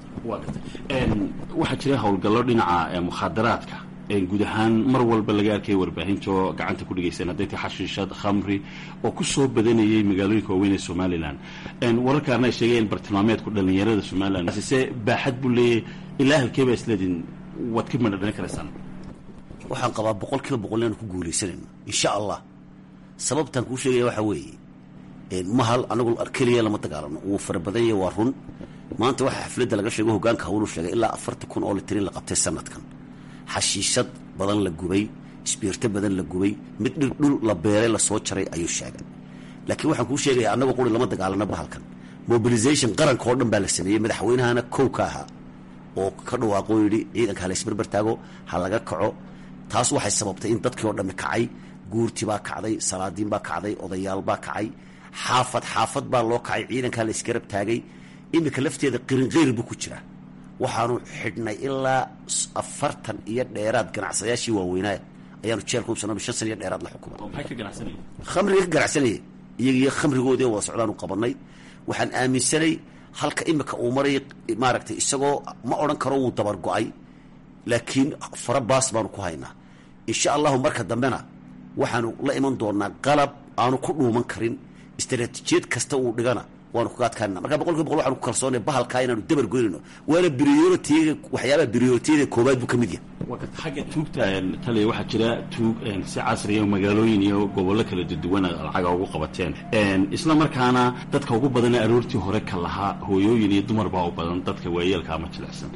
waxaa jira howlgallo dhinaca mukhaadaraadka guud ahaan mar walba laga arkaya warbaahinto gacanta ku dhigaysan hadday tahay xashiishad khamri oo ku soo badanayay magaalooyinka waaweyn ee somalilan wararkaarna ay sheegayeen bartilmaameedku dhallinyarada somalilan se baaxad buu leeyahay ilaa halkee baa isleediin waad ka madha dhalin karaysaan waxaan qabaa boqol kiiba boqol inaanu ku guulaysanayno insha allah sababtaan kuu sheegaya waxaa weeye mahal anagu keliya lama dagaalano wuu fara badan yahay waa run maanta waxaa xafladda laga sheego hogaanka hawlu sheegay ilaa afartan kun oo litirin la qabtay sanadkan xashiishad badan la gubay isbiirto badan la gubay mid dhir dhul la beeray lasoo jaray ayuu sheegay laakiin waxaan kuu sheegaya annagoo quri lama dagaalano bahalkan mobilization qaranka oo dhan baa la sameeyey madaxweynahana kow ka ahaa oo ka dhawaaqoo yidhi ciidanka ha laysbarbar taago ha laga kaco taas waxay sababtay in dadkii oo dhammi kacay guurti baa kacday salaadiin baa kacday odayaal baa kacay xaafad xaafad baa loo kacay ciidankaa la isgarab taagay iminka lafteeda qirinqeyr buu ku jiraa waxaanu xidhnay ilaa afartan iyo dheeraad ganacsadayaashii waaweynaa ayaanu jeelka hubsano shan san iyo dheeraad la xukuma khamriga ka ganacsanaya iyagiyo khamrigoodii wada socdaanu qabanay waxaan aaminsanay halka imika uu maray maaragtay isagoo ma odhan karo wuu dabar go-ay laakiin fara baas baanu ku haynaa insha allahu marka dambena waxaanu la iman doonaa qalab aanu ku dhuuman karin istaraatiijiyad kasta uu dhigana waanu kaga adkaanana marka boqol kiiba boqol waxanu ku kalsoonay bahalkaa inaanu dabar goynayno waana brioritiyaga waxyaabaha brioritiyaga koowaad buu ka mid yahay xagga tuugta taliya waxaa jira tuug si casriya magaalooyin iyo gobollo kala duwan lacaga ugu qabateen isla markaana dadka ugu badana aroortii hore ka lahaa hooyooyin iyo dumar baa u badan dadka waayeelka ama jilicsan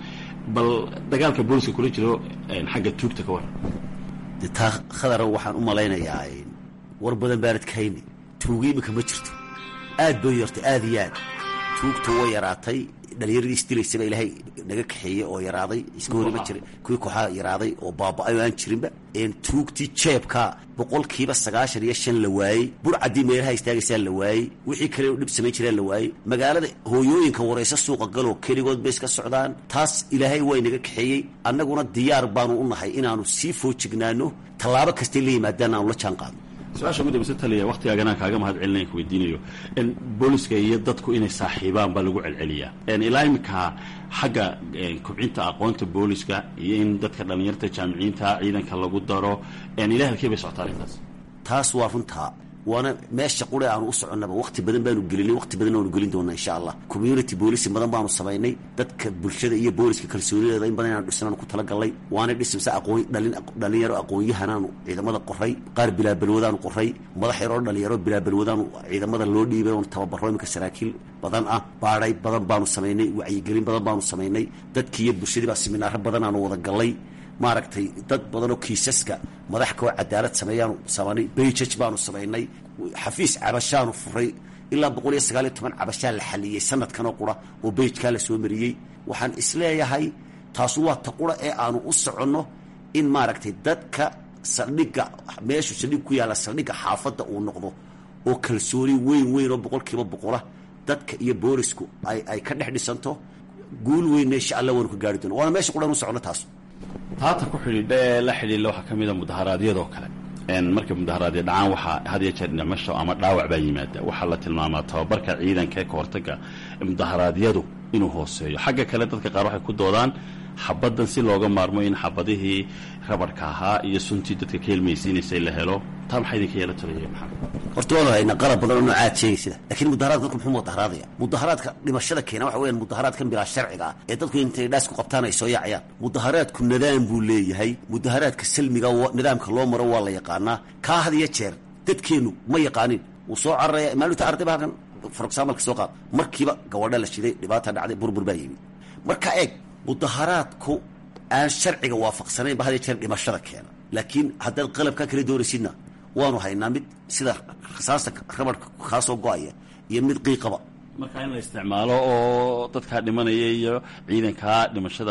bal dagaalka booliska kula jiro xagga tuugta ka waran de taa khadara waxaan u malaynayaa war badan baanad kahayni tuuga iminka ma jirto aad bay yartay aad iyo aad tuugta way yaraatay dhalinyaradii isdilaysaba ilaahay naga kaxeeyey oo yaraaday iska horima jira kuwii kooxaa yaraaday oo baaba-ay oo aan jirinba tuugtii jeebka boqolkiiba sagaashan iyo shan la waayey burcaddii meelaha istaagaysaa la waayey wixii kale dhib samayn jiraan la waayey magaalada hooyooyinka waraysa suuqa galoo keligood bay iska socdaan taas ilaahay way naga kaxeeyey annaguna diyaar baanu u nahay inaanu sii foojignaano tallaabo kastay la yimaadaan aanu la jaan qaadno su-aasha ugu dambeysa taliya waktigaaganaan kaaga mahad celinaya ku weydiinayo booliska iyo dadku inay saaxiibaan baa lagu celceliyaa ilaa iminka xagga kobcinta aqoonta booliska iyo in dadka dhallinyarta jaamiciyiinta ciidanka lagu daro ilaa halkee bay socotaa arrintaas taas waa runtaa waana meesha qure aanu u soconnaba waqti badan baanu gelinay waqti badan aanu gelin doonaa insha allah community boolici badan baanu samaynay dadka bulshada iyo booliska kalsoonideeda in badan inaanu dhisnaanu ku talagalnay waana dhisimse aqoon dhalin dhalinyaro aqoon-yahanaanu ciidamada qoray qaar bilaabalwadaanu qoray madax yaroo dhalinyaro bilaabalwadaanu ciidamada loo dhiibay oon tababaro iminka saraakiil badan ah baadhay badan baanu samaynay wacyigelin badan baanu samaynay dadkii iyo bulshadii baa siminaaro badan aanu wada gallay maaragtay dad badanoo kiisaska madax kao cadaalad sameeyaanu samanay bayjaj baanu samaynay xafiis cabashaanu furay ilaa boqol iyo sagaal iyo toban cabashaa la xaliyey sanadkanoo qura oo bayjkaa la soo mariyey waxaan isleeyahay taasu waa ta qura ee aanu u soconno in maaragtay dadka saldhigga meeshu saldhig ku yaalla saldhigga xaafadda uu noqdo oo kalsooni weyn weyn oo boqolkiiba boqola dadka iyo boolisku ay ay ka dhex dhisanto guul weynna insha allah waanu ka gaari doona waana meesha qura inu soconno taas taata ku xidhiidha ee la xidhiidha waxaa ka mid a mudaharaadyadoo kale markay mudaharaadya dhacaan waxaa had iyo jeer dhimasho ama dhaawac baa yimaada waxaa la tilmaamaa tababarka ciidanka ee kahortaga mudaharaadyadu inuu hooseeyo xagga kale dadka qaar waxay ku doodaan xabaddan si looga maarmo in xabadihii rabarhka ahaa iyo suntii dadka ka helmaysiinaysay la helo taa maxaa idinka yeela talaya maxamed horta waanu haynaa qalab badan oo noocaad sheegay sida laakiin mudaharaadka dadku muxuu mudaharaadaya mudaharaadka dhimashada keena waxa weyaan mudaharaadkan bilaa sharciga ah ee dadku intay dhaas ku qabtaan ay soo yaacayaan mudaharaadku nidaam buu leeyahay mudaharaadka salmiga nidaamka loo maro waa la yaqaanaa kaa had iyo jeer dadkeennu ma yaqaanin wuu soo cararaya maalinta ardayba halkan for examalka soo qaad markiiba gabadha la shiday dhibaata dhacday burbur baa yimi marka eeg mudaharaadku aan sharciga waafaqsanayn ba had iyo jeer dhimashada keena laakiin haddaad qalabkaa kala doonaysidna waanu haynaa mid sida rasaasta rabarka kaasoo go-aya iyo mid qiiqaba marka in la isticmaalo oo dadkaa dhimanaya iyo ciidankaa dhimashada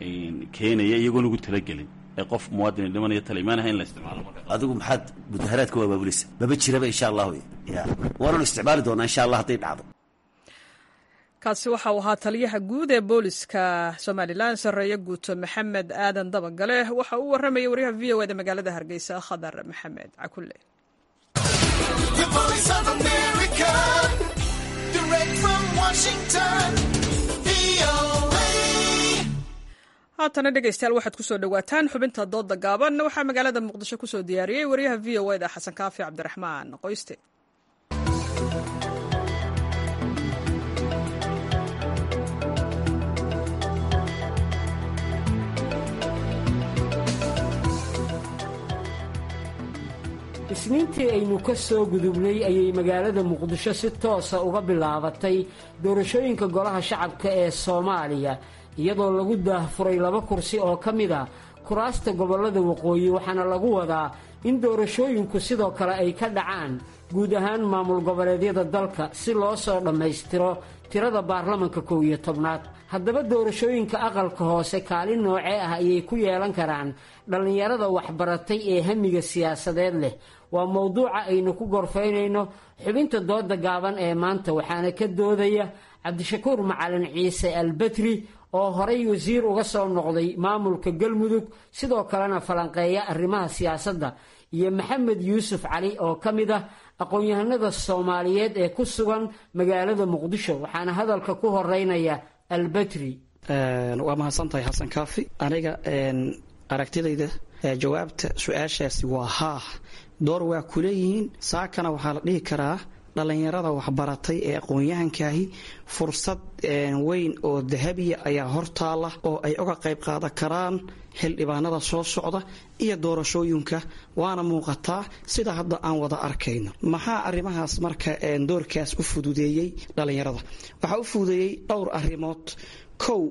keenaya iyagoon ugu talagelin ee qof muwaadin dhimanaya tala imaanaha in la isticmaalo adigu maxaad mudaharaadka waa baabuleysa maba jiraba insha allahu ya waananu isticmaali doonaa insha allah hadday dhacdo kaasi waxa uu ahaa taliyaha guud ee booliska somalilan sarreeye guuto maxamed aadan dabagale waxa uu warramayay waryaha v o eda magaalada hargeysa khadar maxamed cakulle haatana dhegeystayaal waxaad kusoo dhowaataan xubinta dooda gaaban waxaa magaalada muqdisho kusoo diyaariyey waryaha v o eda xasan kaafi cabdiraxmaan qoyste isniintii aynu ka soo gudubnay ayay magaalada muqdisho si toosa uga bilaabatay doorashooyinka golaha shacabka ee soomaaliya iyadoo lagu daahfuray laba kursi oo ka mid a kuraasta gobollada waqooyi waxaana lagu wadaa in doorashooyinku sidoo kale ay ka dhacaan guud ahaan maamul goboleedyada dalka si loo soo dhammaystiro tirada baarlamanka kow iyo tobnaad haddaba doorashooyinka aqalka hoose kaalin noocee ah ayay ku yeelan karaan dhallinyarada waxbaratay ee hamiga siyaasadeed leh waa mowduuca aynu ku gorfaynayno xubinta dooda gaaban ee maanta waxaana ka doodaya cabdishakuur macalin ciise albetri oo horay wasiir uga soo noqday maamulka galmudug sidoo kalena falanqeeya arrimaha siyaasadda iyo maxamed yuusuf cali oo ka mid ah aqoon-yahanada soomaaliyeed ee ku sugan magaalada muqdisho waxaana hadalka ku horeynaya albetri waa mahadsantahay xasan kaafi aniga aragtidayda jawaabta su-aashaasi waa haa door waa ku leeyihiin saakana waxaa la dhihi karaa dhallinyarada waxbaratay ee aqoon-yahankaahi fursad weyn oo dahabiya ayaa hortaala oo ay uga qayb qaadan karaan xildhibaanada soo socda iyo doorashooyinka waana muuqataa sida hadda aan wada arkayno maxaa arrimahaas marka doorkaas u fududeeyey dhallinyarada waxaa u fududeeyey dhowr arrimood kow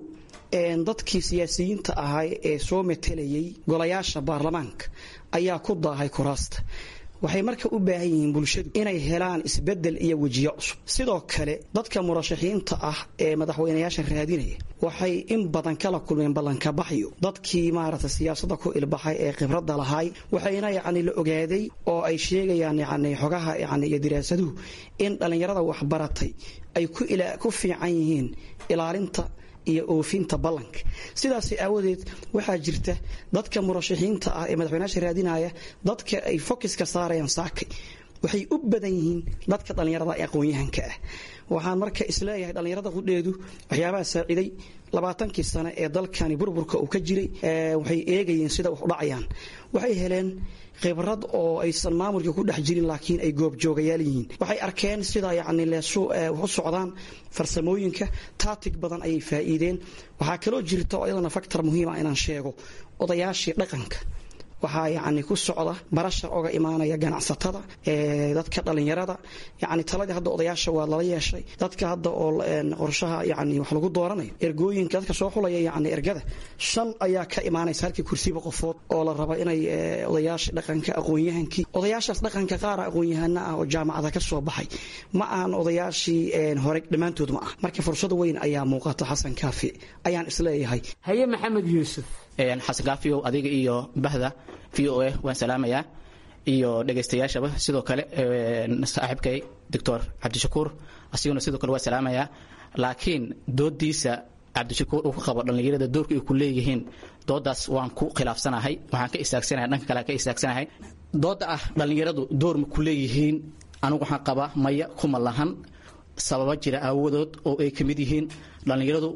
dadkii siyaasiyiinta ahaa ee soo matelayay golayaasha baarlamaanka ayaa ku daahay kuraasta waxay marka u baahan yihiin bulshadu inay helaan isbedel iyo wejiyo cusub sidoo kale dadka murashaxiinta ah ee madaxweynayaasha raadinaya waxay in badan kala kulmeen ballankabaxyo dadkii maaragta siyaasada ku ilbaxay ee khibradda lahaay waxayna yacni la ogaaday oo ay sheegayaan yacni xogaha yacni iyo diraasaduhu in dhallinyarada waxbaratay ay ku fiican yihiin ilaalinta iyo oofinta ballanka sidaas aawadeed waxaa jirta dadka murashaxiinta ah ee madaxweynaasha raadinaya dadka ay fokiska saarayaan saakay waxay u badan yihiin dadka dhallinyarada ee aqoon-yahanka ah waxaan marka isleeyahay dhallinyarada qudheedu waxyaabaha saaciiday labaatankii sane ee dalkani burburka uu ka jiray waxay eegayeen sida wax u dhacayaan waxay heleen khibrad oo aysan maamulka ku dhex jirin laakiin ay goobjoogayaal yihiin waxay arkeen sida yacni leesu wax u socdaan farsamooyinka taatig badan ayay faa'iideen waxaa kaloo jirta oo iyadana faktor muhiima inaan sheego odayaashii dhaqanka waxaa yacni ku socda barasha oga imaanaya ganacsatada dadka dhallinyarada yacni taladii hadda odayaasha waa lala yeeshay dadka hadda oo qorshaha yacni wax lagu dooranayo ergooyinka dadka soo xulaya yacni ergada shan ayaa ka imaanaysa halkii kursiba qofood oo la rabo inay odayaasha dhaqanka aqoon-yahankii odayaashaas dhaqanka qaara aqoon-yahana ah oo jaamacada ka soo baxay ma ahan odayaashii hore dhammaantood ma ah marka fursad weyn ayaa muuqata xasan kaafi ayaan isleeyahay haye maxamed yuusuf xasan kaafiyow adiga iyo bahda v o a waan salaamayaa iyo dhegaystayaashaba sidoo kale saaxiibkay doctor cabdishakuur asiguna sidoo kale waa salaamayaa laakiin doodiisa cabdishakuur uu ka qabo dhallinyarada doorka ay ku leeyihiin doodaas waan ku khilaafsanahay waxaan ka istaagsanahay dhanka kale ka istaagsanahay dooda ah dhallinyaradu door ma ku leeyihiin anigu waxaan qabaa maya kuma lahan sababa jira aawadood oo ay ka mid yihiin dhallinyaradu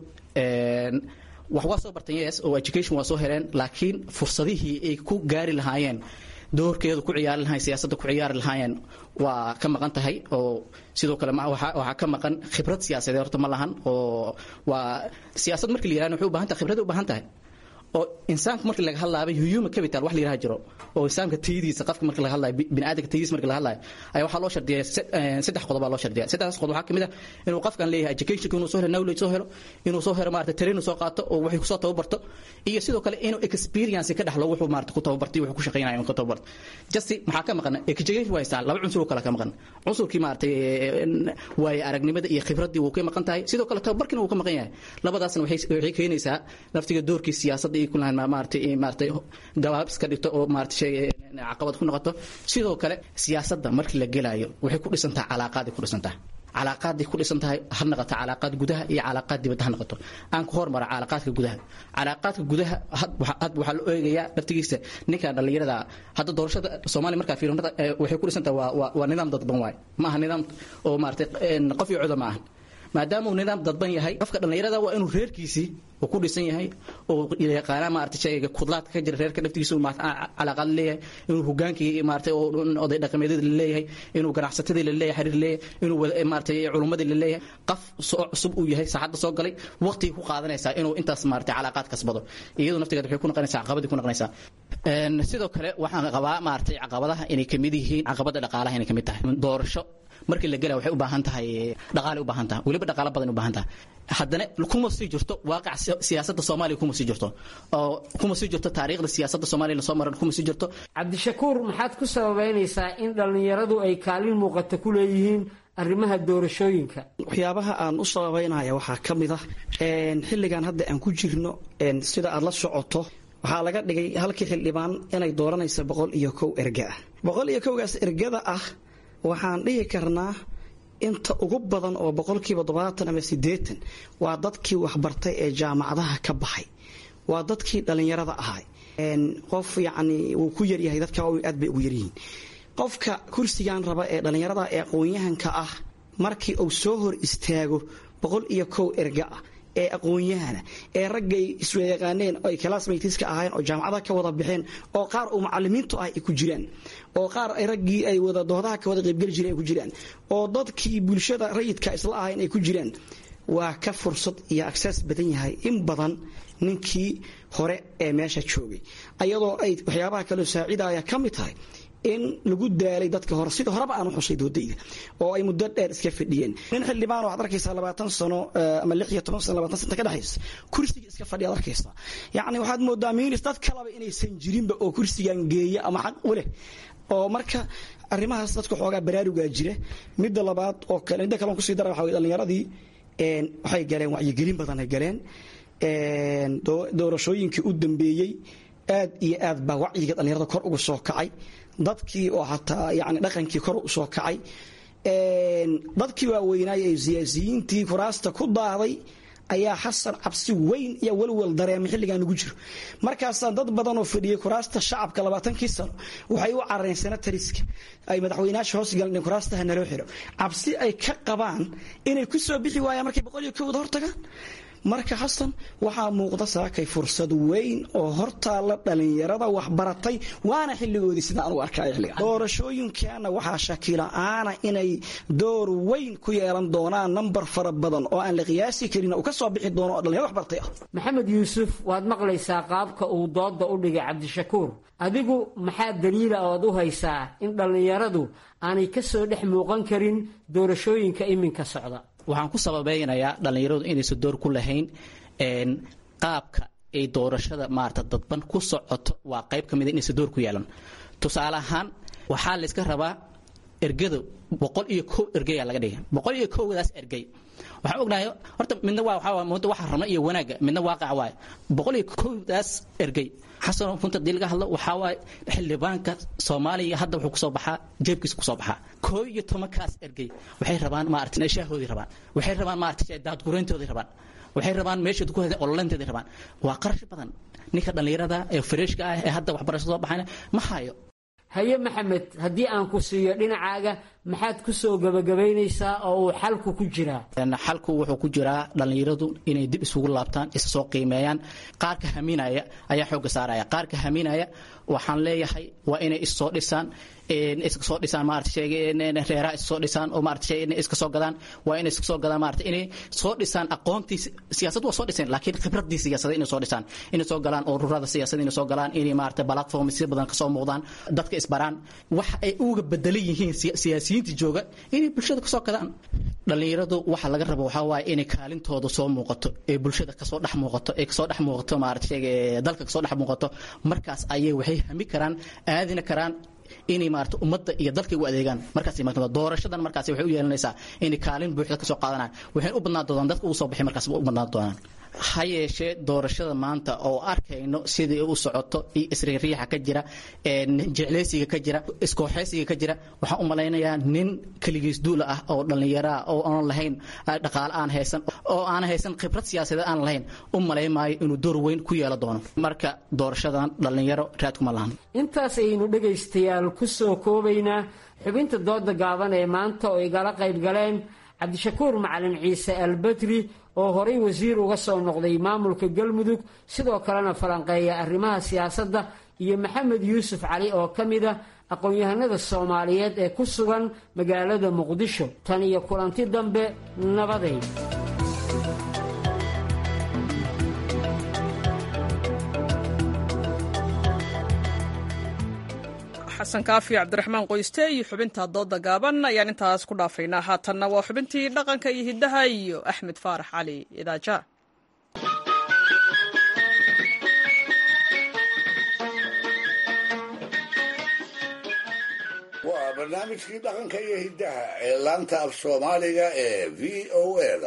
wax waa soo barteen yes oo education waa soo heleen laakiin fursadihii ay ku gaari lahaayeen doorkeedu ku ciyaari lahayen siyaasadda ku ciyaari lahaayeen waa ka maqan tahay oo sidoo kale waxaa ka maqan khibrad siyaasadeed horta ma lahan oo waa siyaasad markii la yirahdo waxay u baahan tahay khibrad u baahan tahay oo insaanka markii laga hadlaabay human capital wax la yiraha jiro oo insaanka tayadiisa qofka markii laga hadlayo bini'aadamka tayadiisa markii laga hadlayo ayaa waxaa loo shardiyaa saddex qodob baa loo shardiyaa saddexdaas qodob waxaa ka mid ah inuu qofkan leeyahay educationka inuu soo helo knowledge soo helo inuu soo helo maarata train soo qaato oo waxay kusoo tababarto iyo sidoo kale inuu experience ka dhaxlo wuxuu maarata ku tababartay wuxuu ku shaqaynayo inuu ka tababarto justi maxaa ka maqan education waa haystaan laba cunsur oo kale ka maqan cunsurkii maarata waaye aragnimada iyo khibraddii wuu ka maqan tahay sidoo kale tababarkiina wuu ka maqan yahay labadaasna waxay keenaysaa naftiga doorkii siyaasadda iyo kulaan maarata maarata gabaab iska dhigto oo maarata shay caqabad ku noqoto sidoo kale siyaasadda markii la gelaayo waxay ku dhisantahay calaaqaaday ku dhisantahay calaaqaaday ku dhisan tahay ha noqoto calaaqaad gudaha iyo calaaqaad dibadda ha noqoto aan ku hormara calaaqaadka gudaha calaaqaadka gudaha hadba waxaa la eegayaa laftigiisa ninkan dhallinyarada hadda doorashada soomaaliya markaa fiirinada waxay ku dhisan tahay waa waa nidaam dadban waaye ma aha nidaam oo maarata qof iyo coda ma aha maadaama uu nidaam dadban yahay qofka dhallinyarada waa inuu reerkiisii uu ku dhisan yahay oo yaqaana maarata shayga kudlaadka ka jira reerka dhaftigiisa calaaqaad leeyahay inuu hogaankii maarata oday dhaqameedyada la leeyahay inuu ganacsatadii la leeyahay xiriir leeyahay inuu maarata culummadii la leeyahay qof soo cusub uu yahay saacadda soo galay waqtigii ku qaadanaysaa inuu intaas maarata calaaqaad kasbado iyadu naftigeed waxay ku noqonaysaa caqabadii ku noqonaysaa sidoo kale waxaan qabaa maarata caqabadaha inay kamid yihiin caqabada dhaqaalaha inay kamid tahay doorasho markii la gelaya waxay u baahan tahay dhaqaale u baahan tahay weliba dhaqaale badan u baahan tahay haddana kuma sii jirto waaqac siyaasadda soomaaliya kuma sii jirto oo kuma sii jirto taariikhda siyaasadda soomaaliya lasoo maran kuma sii jirto cabdishakuur maxaad ku sababeynaysaa in dhallinyaradu ay kaalin muuqata ku leeyihiin arrimaha doorashooyinka waxyaabaha aan u sababeynaya waxaa ka mid ah xilligan hadda aan ku jirno sida aad la socoto waxaa laga dhigay halkii xildhibaan inay dooranaysa boqol iyo kow erga ah boqol iyo kowgaas ergada ah waxaan dhihi karnaa inta ugu badan oo boqolkiiba todobaatan ama siddeetan waa dadkii waxbartay ee jaamacadaha ka baxay waa dadkii dhallinyarada ahay qof yacni wuu ku yaryahay dadka aad bay ugu yaryihiin qofka kursigan raba ee dhallinyarada ee aqoon-yahanka ah markii uu soo hor istaago boqol iyo kow erga ah ee aqoon-yahana ee raggay iswayaqaaneen oo ay classmateska ahaayeen oo jaamacada ka wada baxeen oo qaar uu macalimiintu ah ay ku jiraan oo qaar ay raggii ay wada doodaha ka wada qaybgeli jireen ay ku jiraan oo dadkii bulshada rayidka isla ahayn ay ku jiraan waa ka fursad iyo access badan yahay in badan ninkii hore ee meesha joogay ayadoo ay waxyaabaha kaloo saacidaya ka mid tahay in lagu daalay dadka hore sida horeba aan u xusay doodayda oo ay muddo dheer iska fadhiyeen nin xildhibaan waxaad arkaysaa labaatan sano ama lix iyo toban sano labaatan sano ka dhexaysa kursiga iska fadhiya ad arkaysaa yacni waxaad moodaa miinis dad kalaba inaysan jirinba oo kursigan geeya ama xaq u leh oo marka arrimahaas dadka xoogaa baraarugaa jira midda labaad oo kale midda kale on kusii dara waxa weye dhallinyaradii waxay galeen wacyigelin badan ay galeen doorashooyinkii u dambeeyey aad iyo aad baa wacyiga dhallinyarada kor uga soo kacay dadkii oo hataa yani dhaqankii kor u soo kacay dadkii waaweynaay ee siyaasiyiintii kuraasta ku daaday ayaa xasan cabsi weyn iyo welwel dareemay xilligan ugu jiro markaasaa dad badan oo fadhiyey kuraasta shacabka labaatankii sano waxay u carareen senatariska ay madaxweynaasha hoos galeen kuraastaha naloo xiro cabsi ay ka qabaan inay ku soo bixi waayaan markay boqol iyo kowda hortagaan marka xasan waxaa muuqda saakay fursad weyn oo hortaalla dhallinyarada waxbaratay waana xilligoodii sidaan u arkay xilliga doorashooyinkaana waxaa shakila-aana inay door weyn ku yeelan doonaan nambar fara badan oo aan la qiyaasi karin uu ka soo bixi doono oo dhalinyaro waxbartay ah maxamed yuusuf waad maqlaysaa qaabka uu dooda u dhigay cabdishakuur adigu maxaa daliila ood u haysaa in dhallinyaradu aanay ka soo dhex muuqan karin doorashooyinka iminka socda waxaan ku sababeynayaa dhallinyaradu inaysan door ku lahayn qaabka ay doorashada maarata dadban ku socoto waa qayb ka mida inaysan door ku yeelan tusaale ahaan waxaa layska rabaa ergada boqol iyo kow ergeyaa laga dhigay boqol iyo kowdaas ergey waxaan ognahay horta midna waa waxaa muddo waxa rabna iyo wanaagga midna waaqac waay boqol iyo kowdaas ergey xasan runta hadii laga hadlo waxaa waaye xildhibaanka soomaaliya hadda wuxuu kusoo baxaa jeebkiisa kusoo baxaa koo iyo tobankaas ergey waxay rabaan maarata shaahoodii rabaan waxay rabaan maarata daadgureyntoodii rabaan waxay rabaan meeshood ku hadeen ololeynteedii rabaan waa qarash badan ninka dhallinyarada ee fareeshka ah ee hadda waxbarasho soo baxayna ma hayo haye maxamed haddii aan ku siiyo dhinacaaga maxaad ku soo gabagabaynaysaa oo uu xalku ku jiraa xalku wuxuu ku jiraa dhallinyaradu inay dib isugu laabtaan isa soo qiimeeyaan qaarka haminaya ayaa xoogga saaraya qaarka haminaya waxaan leeyahay waa inay issoo dhisaan iska soo dhisaan maarata reeraha iska soo dhisaan oo maarata iska soo gadaan waa inay iska soo gadaan maarata inay soo dhisaan aqoontii siyaasad waa soo dhiseen laakiin khibradii siyaasadda inay soo dhisaan inay soo galaan ururada siyaasadda inay soo galaan inay maarata platform si badan kasoo muuqdaan dadka isbaraan waxa ay uga bedelan yihiin siyaasiyiinta jooga inay bulshada kasoo gadaan dhallinyaradu waxa laga rabo waxaa waaye inay kaalintooda soo muuqato ee bulshada kasoo dhex muuqato ee kasoo dhex muuqato maarata dalka kasoo dhex muuqato markaas ayay waxay hami karaan aadina karaan inay maarata ummadda iyo dalka u adeegaan markaas imaado doorashadan markaas waxay u yeelanaysaa inay kaalin buuxda kasoo qaadanaan waxayna u badnaan doonaan dadka ugu soo baxay markaas u badnaan doonaan ha yeeshee doorashada maanta oo arkayno sidii u socoto iyo isriiriixa ka jira jecleysiga ka jira iskooxeysiga ka jira waxaan u malaynayaa nin keligiis duula ah oo dhallinyaraa oo aan lahayn dhaqaale aan haysan oo aan haysan khibrad siyaasadeed aan lahayn u malay maayo inuu door weyn ku yeelo doono marka doorashadan dhallinyaro raadkuma lahan intaas ayaynu dhegaystayaal ku soo koobaynaa xubinta dooda gaaban ee maanta oo igala qayb galeen cabdishakuur macalin ciise albedri oo horay wasiir uga soo noqday maamulka galmudug sidoo kalena falanqeeya arrimaha siyaasadda iyo maxamed yuusuf cali oo ka mid a aqoon-yahanada soomaaliyeed ee ku sugan magaalada muqdisho tan iyo kulanti dambe nabaday xasan kaafi cabdiraxmaan qoyste iyo xubinta dooda gaaban ayaan intaas ku dhaafaynaa haatanna waa xubintii dhaqanka iyo hiddaha iyo axmed faarax cali idaaja waa barnaamijkii dhaqanka iyo hiddaha ee laanta af soomaaliga ee v o eda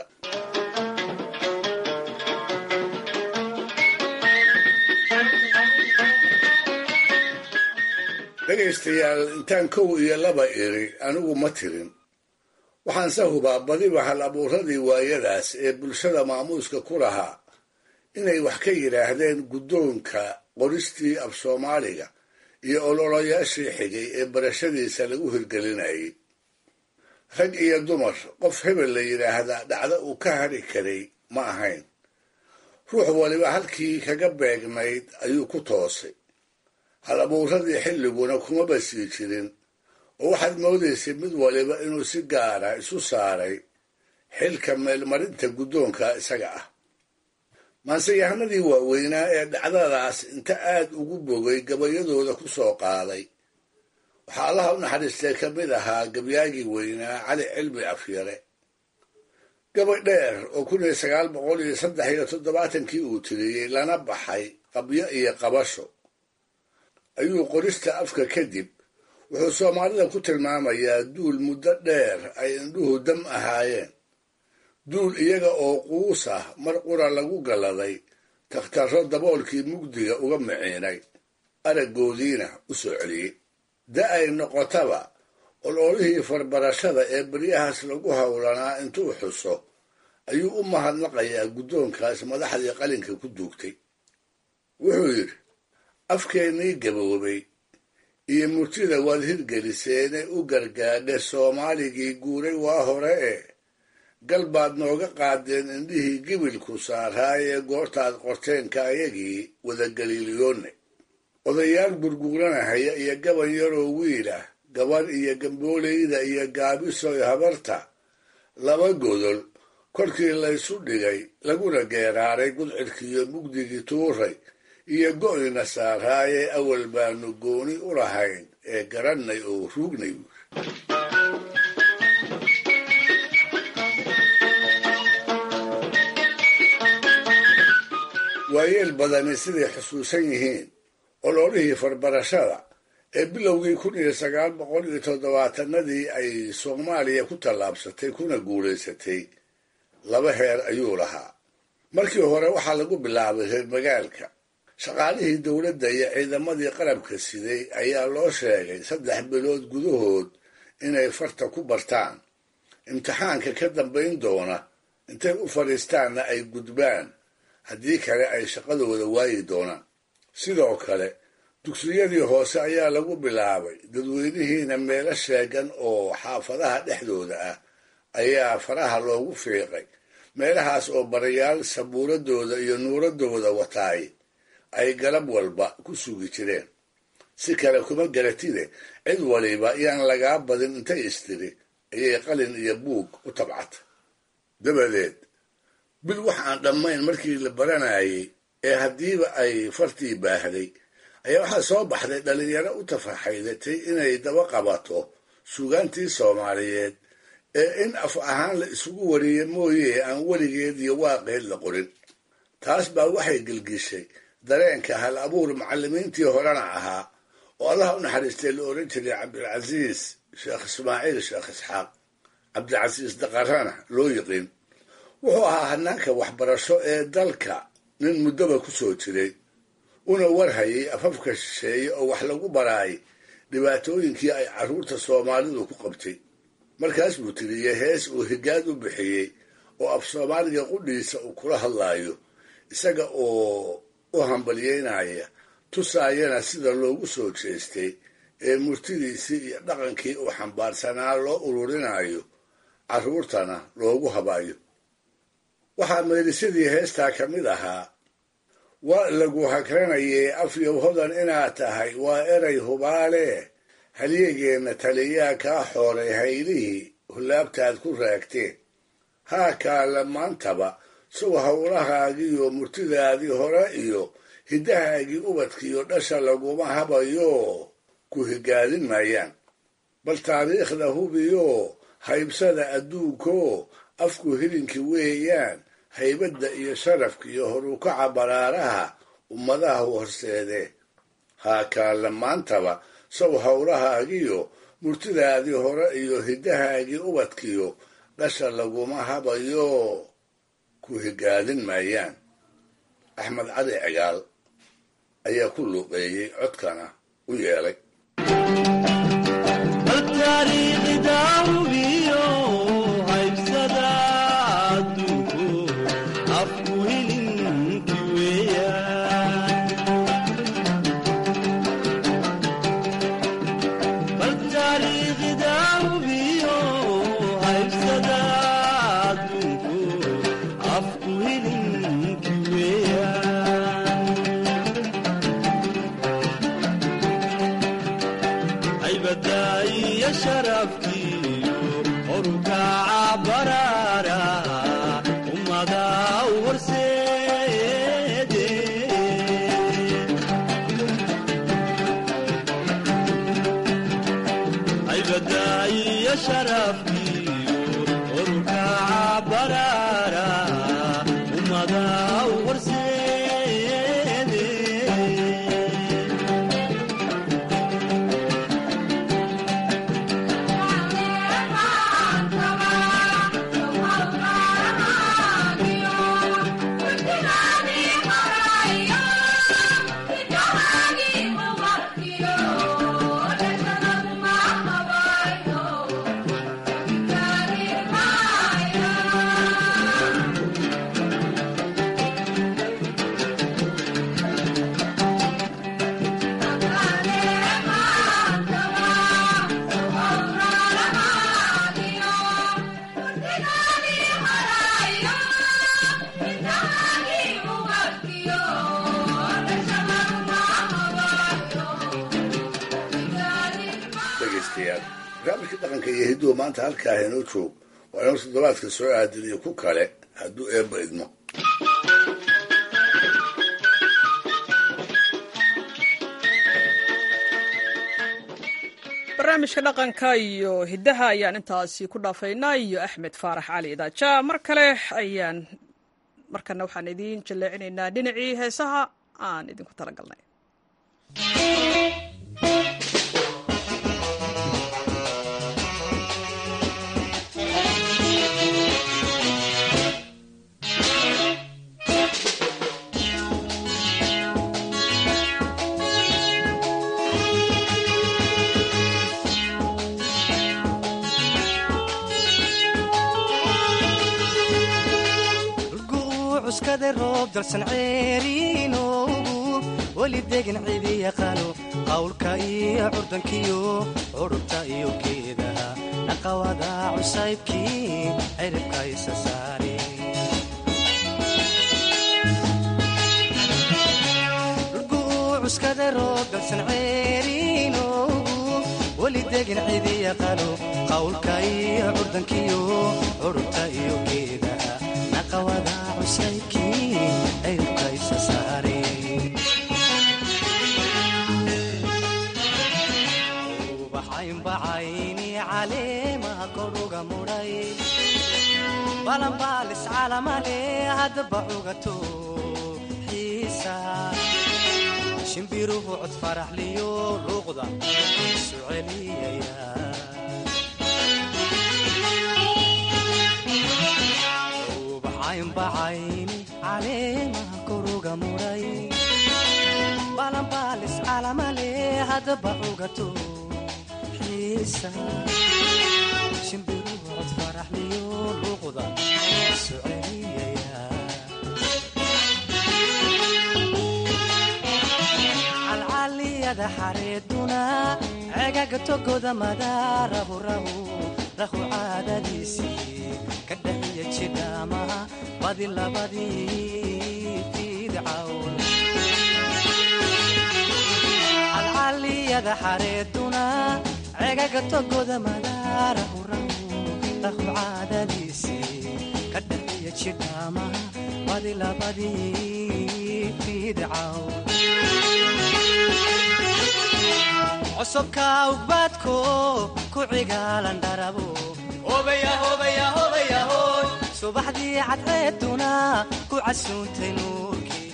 dhegaystayaal intaan kow iyo laba iri anigu ma tirin waxaanse hubaa badiba hal abuuradii waayadaas ee bulshada maamuuska ku lahaa inay wax ka yidhaahdeen guddoonka qoristii af soomaaliga iyo ololayaashii xigay ee barashadiisa lagu hirgelinayay rag iyo dumar qof hebel la yidhaahdaa dhacdo uu ka hadhi karay ma ahayn ruux waliba halkii kaga beegnayd ayuu ku toosay hal abuuradii xilliguna kumaba sii jirin oo waxaad moodaysay mid waliba inuu si gaara isu saaray xilka meelmarinta guddoonka isaga ah maanseyahanadii waaweynaa ee dhacdadaas inta aad ugu bogay gabayadooda ku soo qaaday waxaa allaha u naxariistay ka mid ahaa gabyaagii weynaa cali cilmi afyare gabay dheer oo kun iyo sagaal boqol iyo saddex iyo toddobaatankii uu tiriyey lana baxay qabyo iyo qabasho ayuu qorista afka kadib wuxuu soomaalida ku tilmaamayaa duul muddo dheer ay indhuhu dam ahaayeen duul iyaga oo quus ah mar qura lagu galladay takhtarro daboolkii mugdiga uga miciinay araggoodiina u soo celiyey da ay noqotaba ololihii farbarashada ee beryahaas lagu howlanaa intuu xuso ayuu u mahadnaqayaa guddoonkaas madaxdii qalinka ku duugtay wuxuu yidhi afkeennii gaboobay iyo murtida waad hirgeliseene u gargaadhe soomaaligii guuray waa hore ee gal baad nooga qaadeen indhihii gibilku saaraayee goortaad qorteenka ayagii wadagaliiliyoonne odayaal gurguuranahaya iyo gaban yaroo wiil ah gaban iyo gambooleyda iyo gaabisoy habarta laba godol korkii laysu dhigay laguna geeraaray gudcidkiiyo mugdigii tuuray iyo go'yna saaraayee awal baanu gooni u lahayn ee garannay oo ruugnay waayeel badani siday xusuusan yihiin ololihii farbarashada ee bilowgii kun iyo sagaal boqol iyo toddobaatanadii ay soomaaliya ku tallaabsatay kuna guulaysatay laba heer ayuu lahaa markii hore waxaa lagu bilaabay reer magaalka shaqaalihii dowladda iyo ciidamadii qarabka siday ayaa loo sheegay saddex bilood gudahood inay farta ku bartaan imtixaanka ka dambayn doona intay u fadhiistaanna ay gudbaan haddii kale ay shaqadooda waayi doonaan sidoo kale dugsiyadii hoose ayaa lagu bilaabay dadweynihiina meelo sheegan oo xaafadaha dhexdooda ah ayaa faraha loogu fiiqay meelahaas oo barayaal sabuuradooda iyo nuuradooda wataay ay galab walba ku sugi jireen si kale kuma garatide cid waliba yaan lagaa badin intay istiri ayay qalin iyo buug u tabcata dabadeed bil wax aan dhammayn markii la baranayay ee haddiiba ay fartii baahday ayaa waxaa soo baxday dhallinyaro u tafaxaydatay inay daba qabato suugaantii soomaaliyeed ee in af ahaan la isugu wariye mooye aan weligeed iyo waaqeed la qorin taas baa waxay gelgishay dareenka hal abuur macallimiintii horena ahaa oo allah u naxariistay la odhan jiray cabdilcasiis sheekh ismaaciil sheekh isxaaq cabdilcasiis daqarana loo yiqiin wuxuu ahaa hanaanka waxbarasho ee dalka nin muddoba ku soo jiray una warhayay afafka shisheeye oo wax lagu baraay dhibaatooyinkii ay carruurta soomaalidu ku qabtay markaas buu tiriyey hees uu higaad u bixiyey oo af soomaaliga qudhiisa uu kula hadlaayo isaga oo u hambalyeynaya tusaayana sida loogu soo jeestay ee murtidiisii iyo dhaqankii uu xambaarsanaa loo ururinayo carruurtana loogu habayo waxaa meelisadii heestaa ka mid ahaa waa lagu hakranayay afyow hodan inaad tahay waa eray hubaale halyeegeenna taliyaa kaa xooray haylihii hullaabtaad ku raagteen haa kaale maantaba sow howlahaagiiyo murtidaadii hore iyo hiddahaagii ubadkiiyo dhasha laguma habayo ku higaadin maayaan bal taariikhda hubiyo haybsada adduunko afku hilinki weeyaan haybadda iyo sharafka iyo horukaca baraaraha ummadaha horseedee haa kaale maantaba sow howlahaagiyo murtidaadii hore iyo hiddahaagii ubadkiyo dhasha laguma habayo ku higaadin maayaan axmed cali cigaal ayaa ku luuqeeyey codkana u yeelay aybadaiyo sharafkiyo orukaca baraara ummada u horseede aybadaiyo sharafkiyo orukaca baraara ummada u horseede dhegaystayaal barnaamijka dhaqanka iyo hidduhu maanta halkaa inoo joog waa inoo toddobaadka soo aadin iyo ku kale hadduu eebba idmo barnaamijka dhaqanka iyo hiddaha ayaan intaasi ku dhaafaynaa iyo axmed faarax cali idaaja mar kale ayaan markana waxaan idiin jaleecinaynaa dhinacii heesaha aan idinku talagalnay cuskada roob dalsan ceeriinoogu weli degan cidi yaqaano qawlka iyo curdankiyo curubta iyo geedaha dhaqawada cusaybkii ciribka isa saari cuskada roob dalsan ceeriinoogu weli degan cidi yaqaano qawlka iyo curdankiyo curubta iyo geedaha dhaqawada cusaybkii ciribka isa saari ubaxaynbacayni caleemaha koruga mudhay balanbaalis calamale haddaba cugato xiisa shimbiruhu cod faraxliyo luuqda isu celiyaya ubaxaynbacayni caleemaha koruga mudhay balanbaalis calamale haddaba cugato xiisa shimbiruhu cod faraxliyo luuqda isu celiyaya calcaliyada xareeduna cegaga togoda madaarahu rahu rahu caadadiisii ka dhaxiya jidhaamaha badi labadii fidcawn calcaliyada xareeduna cegaga togoda madaarahu rahu rahu caadadiisii ka dhaxiya jidhaamaha badi labadii fidcawn cosubka ugbaadko ku cigaalan dharabo subaxdii cadceeduna ku casuuntay nuurkii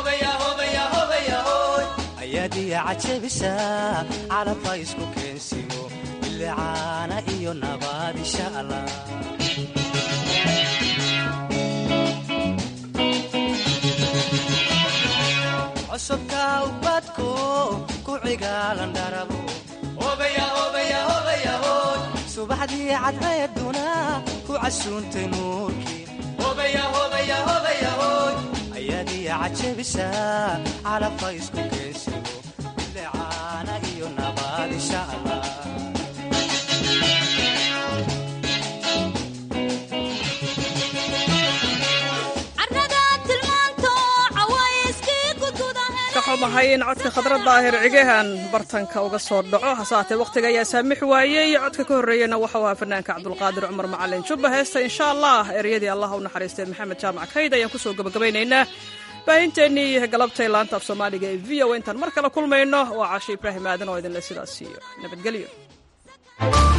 ayaadiya cajabisa calabha isku keensigo bilicaana iyo nabaad insha allah cosubka ubadko ku cigaalan dharabo subaxdii cadceeduna ku casuuntay nuurkii ayaadiya cajabisa calabha isku keensigo bilicaana iyo nabaad insha allah carrada tilmaanto xumahay in codka khadradda daahir cigahan bartanka uga soo dhaco hase haatee wakhtiga ayaa saamix waayey codka ka horreeyena waxau ahaa fanaanka cabdulqaadir cumar macalin jubba heesta insha allah ereyadii allah u naxariistay maxamed jaamac kayd ayaan kusoo gabagabaynaynaa baahinteennii galabtay laanta af soomaaliga ee v o intaan mar kale kulmayno waa cashe ibraahim aadan oo idinle sidaas iyo nabadgelyo